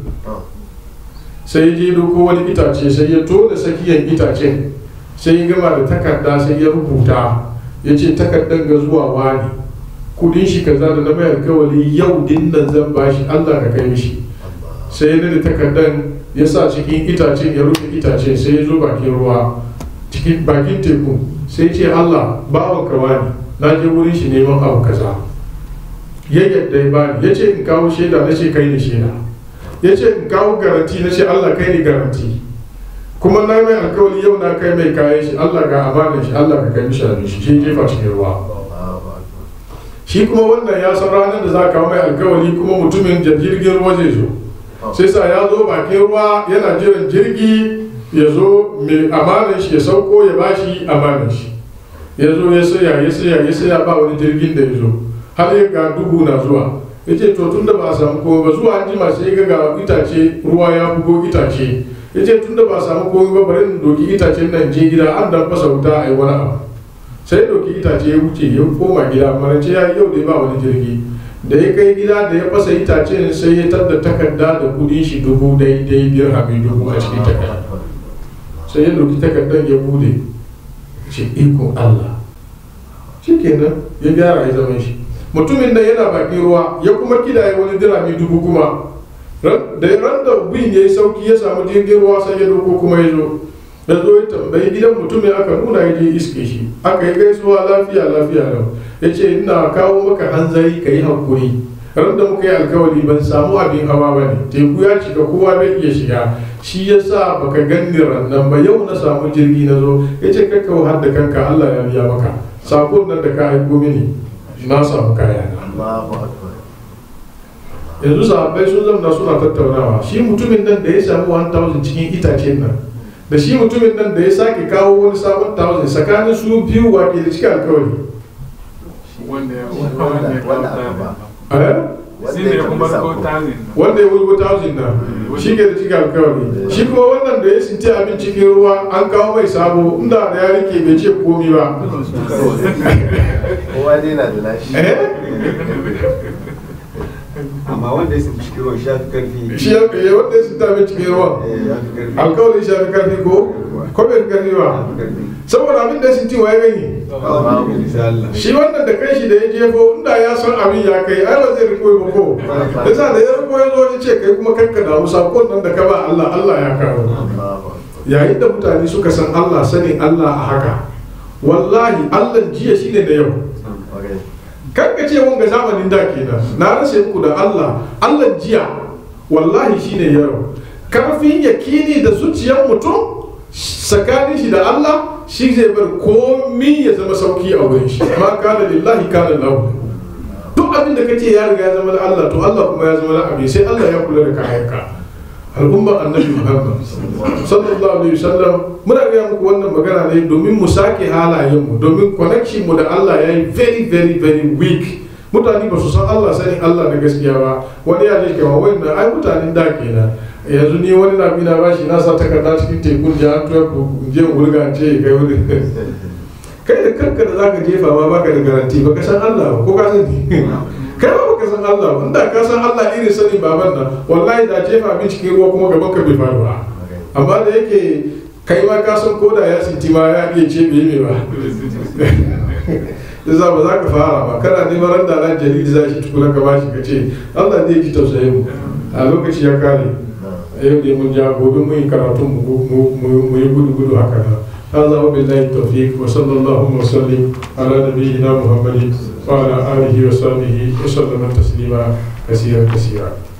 sai je doko wani itace sai ya tona tsakiyar itacen sai ya gama da takarda sai ya rubuta ya ce takardar ga zuwa wani kudin shi kaza da na mai alkawali yau din nan zan bashi allah ka kai mishi sai ya nada takardar ya sa cikin itacen ya rufe itacen sai ya zo bakin ruwa cikin bakin teku sai ce allah bawan ka wani na je wurin shi neman abu kaza ya yadda ya bani ya ce in kawo shaida na ce kai ne shaida ya ce in kawo garanti na ce allah kai ne garanti kuma na mai alkawali yau na kai mai kayan shi allah ga amanin shi allah ka kai mishi abin shi shi jefa cikin ruwa shi kuma wannan ya san ranar da za ka mai alkawali kuma mutumin jirgin ruwa zai zo sai sa ya zo bakin ruwa yana jiran jirgi ya zo mai amanin shi ya sauko ya bashi amanin shi ya zo ya saya ya saya ya saya ba wani jirgin da ya zo har ya ga duhu na zuwa ya ce to tun da ba a samu komai ba zuwa an jima sai ga ga itace ruwa ya bugo itace ya ce tun da ba a samu komai ba bari in doki itacen nan je gida an dan fasa wuta a yi wani abu sai doki itace ya wuce ya koma gida marance ya yau da ba wani jirgi da ya kai gida da ya fasa itacen sai ya tadda takarda da kudin shi dubu daidai dirhami dubu a cikin takarda sai ya doki takardar ya bude ce ikon Allah shikenan ya gyara ya zama shi mutumin nan yana bakin ruwa ya kuma kidaye wani dirami dubu kuma da ran da bin ya yi sauki ya samu jirgin ruwa sai ya doko kuma ya zo da zo ya tambayi gidan mutumin aka nuna ya je iske shi aka yi gaisuwa lafiya lafiya lau ya ce ina kawo maka hanzari ka yi hankuri ran da muka yi alkawari ban samu abin hawa ba ne teku ya cika kowa bai iya shiga shi ya sa baka ganni rannan ba yau na samu jirgi na zo ya ce kakka har da kanka allah ya biya maka sakon nan da ka aiko mini na samu kaya yanzu sahabbai sun zamna suna tattaunawa shi mutumin nan da ya samu 1000 cikin itacen nan da shi mutumin nan da ya sake kawo wani sabon 1000 tsakanin su biyu wa ke da cikin alkawari wanda ya wanda ya wanda ya wulgo 1000 na shi ke da cikin alkawari shi kuma wannan da ya sinti abin cikin ruwa an kawo mai sabo inda da ya rike bai ce komi ba kowa dai na da nashi eh amma wanda ya sun cikin ruwan shi ya fi karfi shi ya fiye wanda ya sinta mai cikin ruwa Eh, ya fi karfi alkawalin shi ya fi karfi ko ko bai fi karfi ya ba fi karfi saboda abin da ya sinti wa ya gani babu bisa Allah shi wannan da kai shi da ya jefo inda ya san abin ya kai ai ba zai riko ba ko yasa da ya riko ya zo ya ce kai kuma kanka da musa ko nan da ka ba Allah Allah ya kawo yayin da mutane suka san Allah sanin Allah a haka wallahi Allah jiya shine da yau kan ka ce wanga zamanin da kenan na rasa muku da Allah Allah jiya wallahi shine yau karfin yakini da zuciyar mutum tsakanin shi da Allah shi zai bar komi ya zama sauki a wurin shi ma kana lillahi kana lahu duk abin da kace ya riga ya zama da Allah to Allah kuma ya zama da abin sai Allah ya kula da kayanka al'umma annabi Muhammad sallallahu alaihi wasallam muna ga muku wannan magana ne domin mu sake halayen mu domin connection mu da Allah yayi very very very weak mutane ba su san Allah sani Allah da gaskiya ba wani ya ce kama wannan ai mutanen da kenan yanzu ni wani na bina bashi na sa takarda cikin tekun da an tuya ku je wurga ce kai wuri kai da kanka da zaka jefa ma baka da garanti baka san Allah ba ko ka sani kai ba baka san Allah ba inda ka san Allah irin sanin baban nan wallahi da jefa min cikin ruwa kuma gaban ka bai faru ba amma da yake kai ma ka san koda ya sinti ma ya iya ce bai mai ba yasa ba za ka fara ba kana neman ran da ran jaridi za shi tukuna ka bashi ka ce Allah zai ji tausayin mu a lokaci ya kare yau da mun ja gobe mun yi karatun mu yi gudu gudu haka nan هذا وبالله التوفيق وصلى الله وسلم على نبينا محمد وعلى اله وصحبه وسلم تسليما كثيرا كثيرا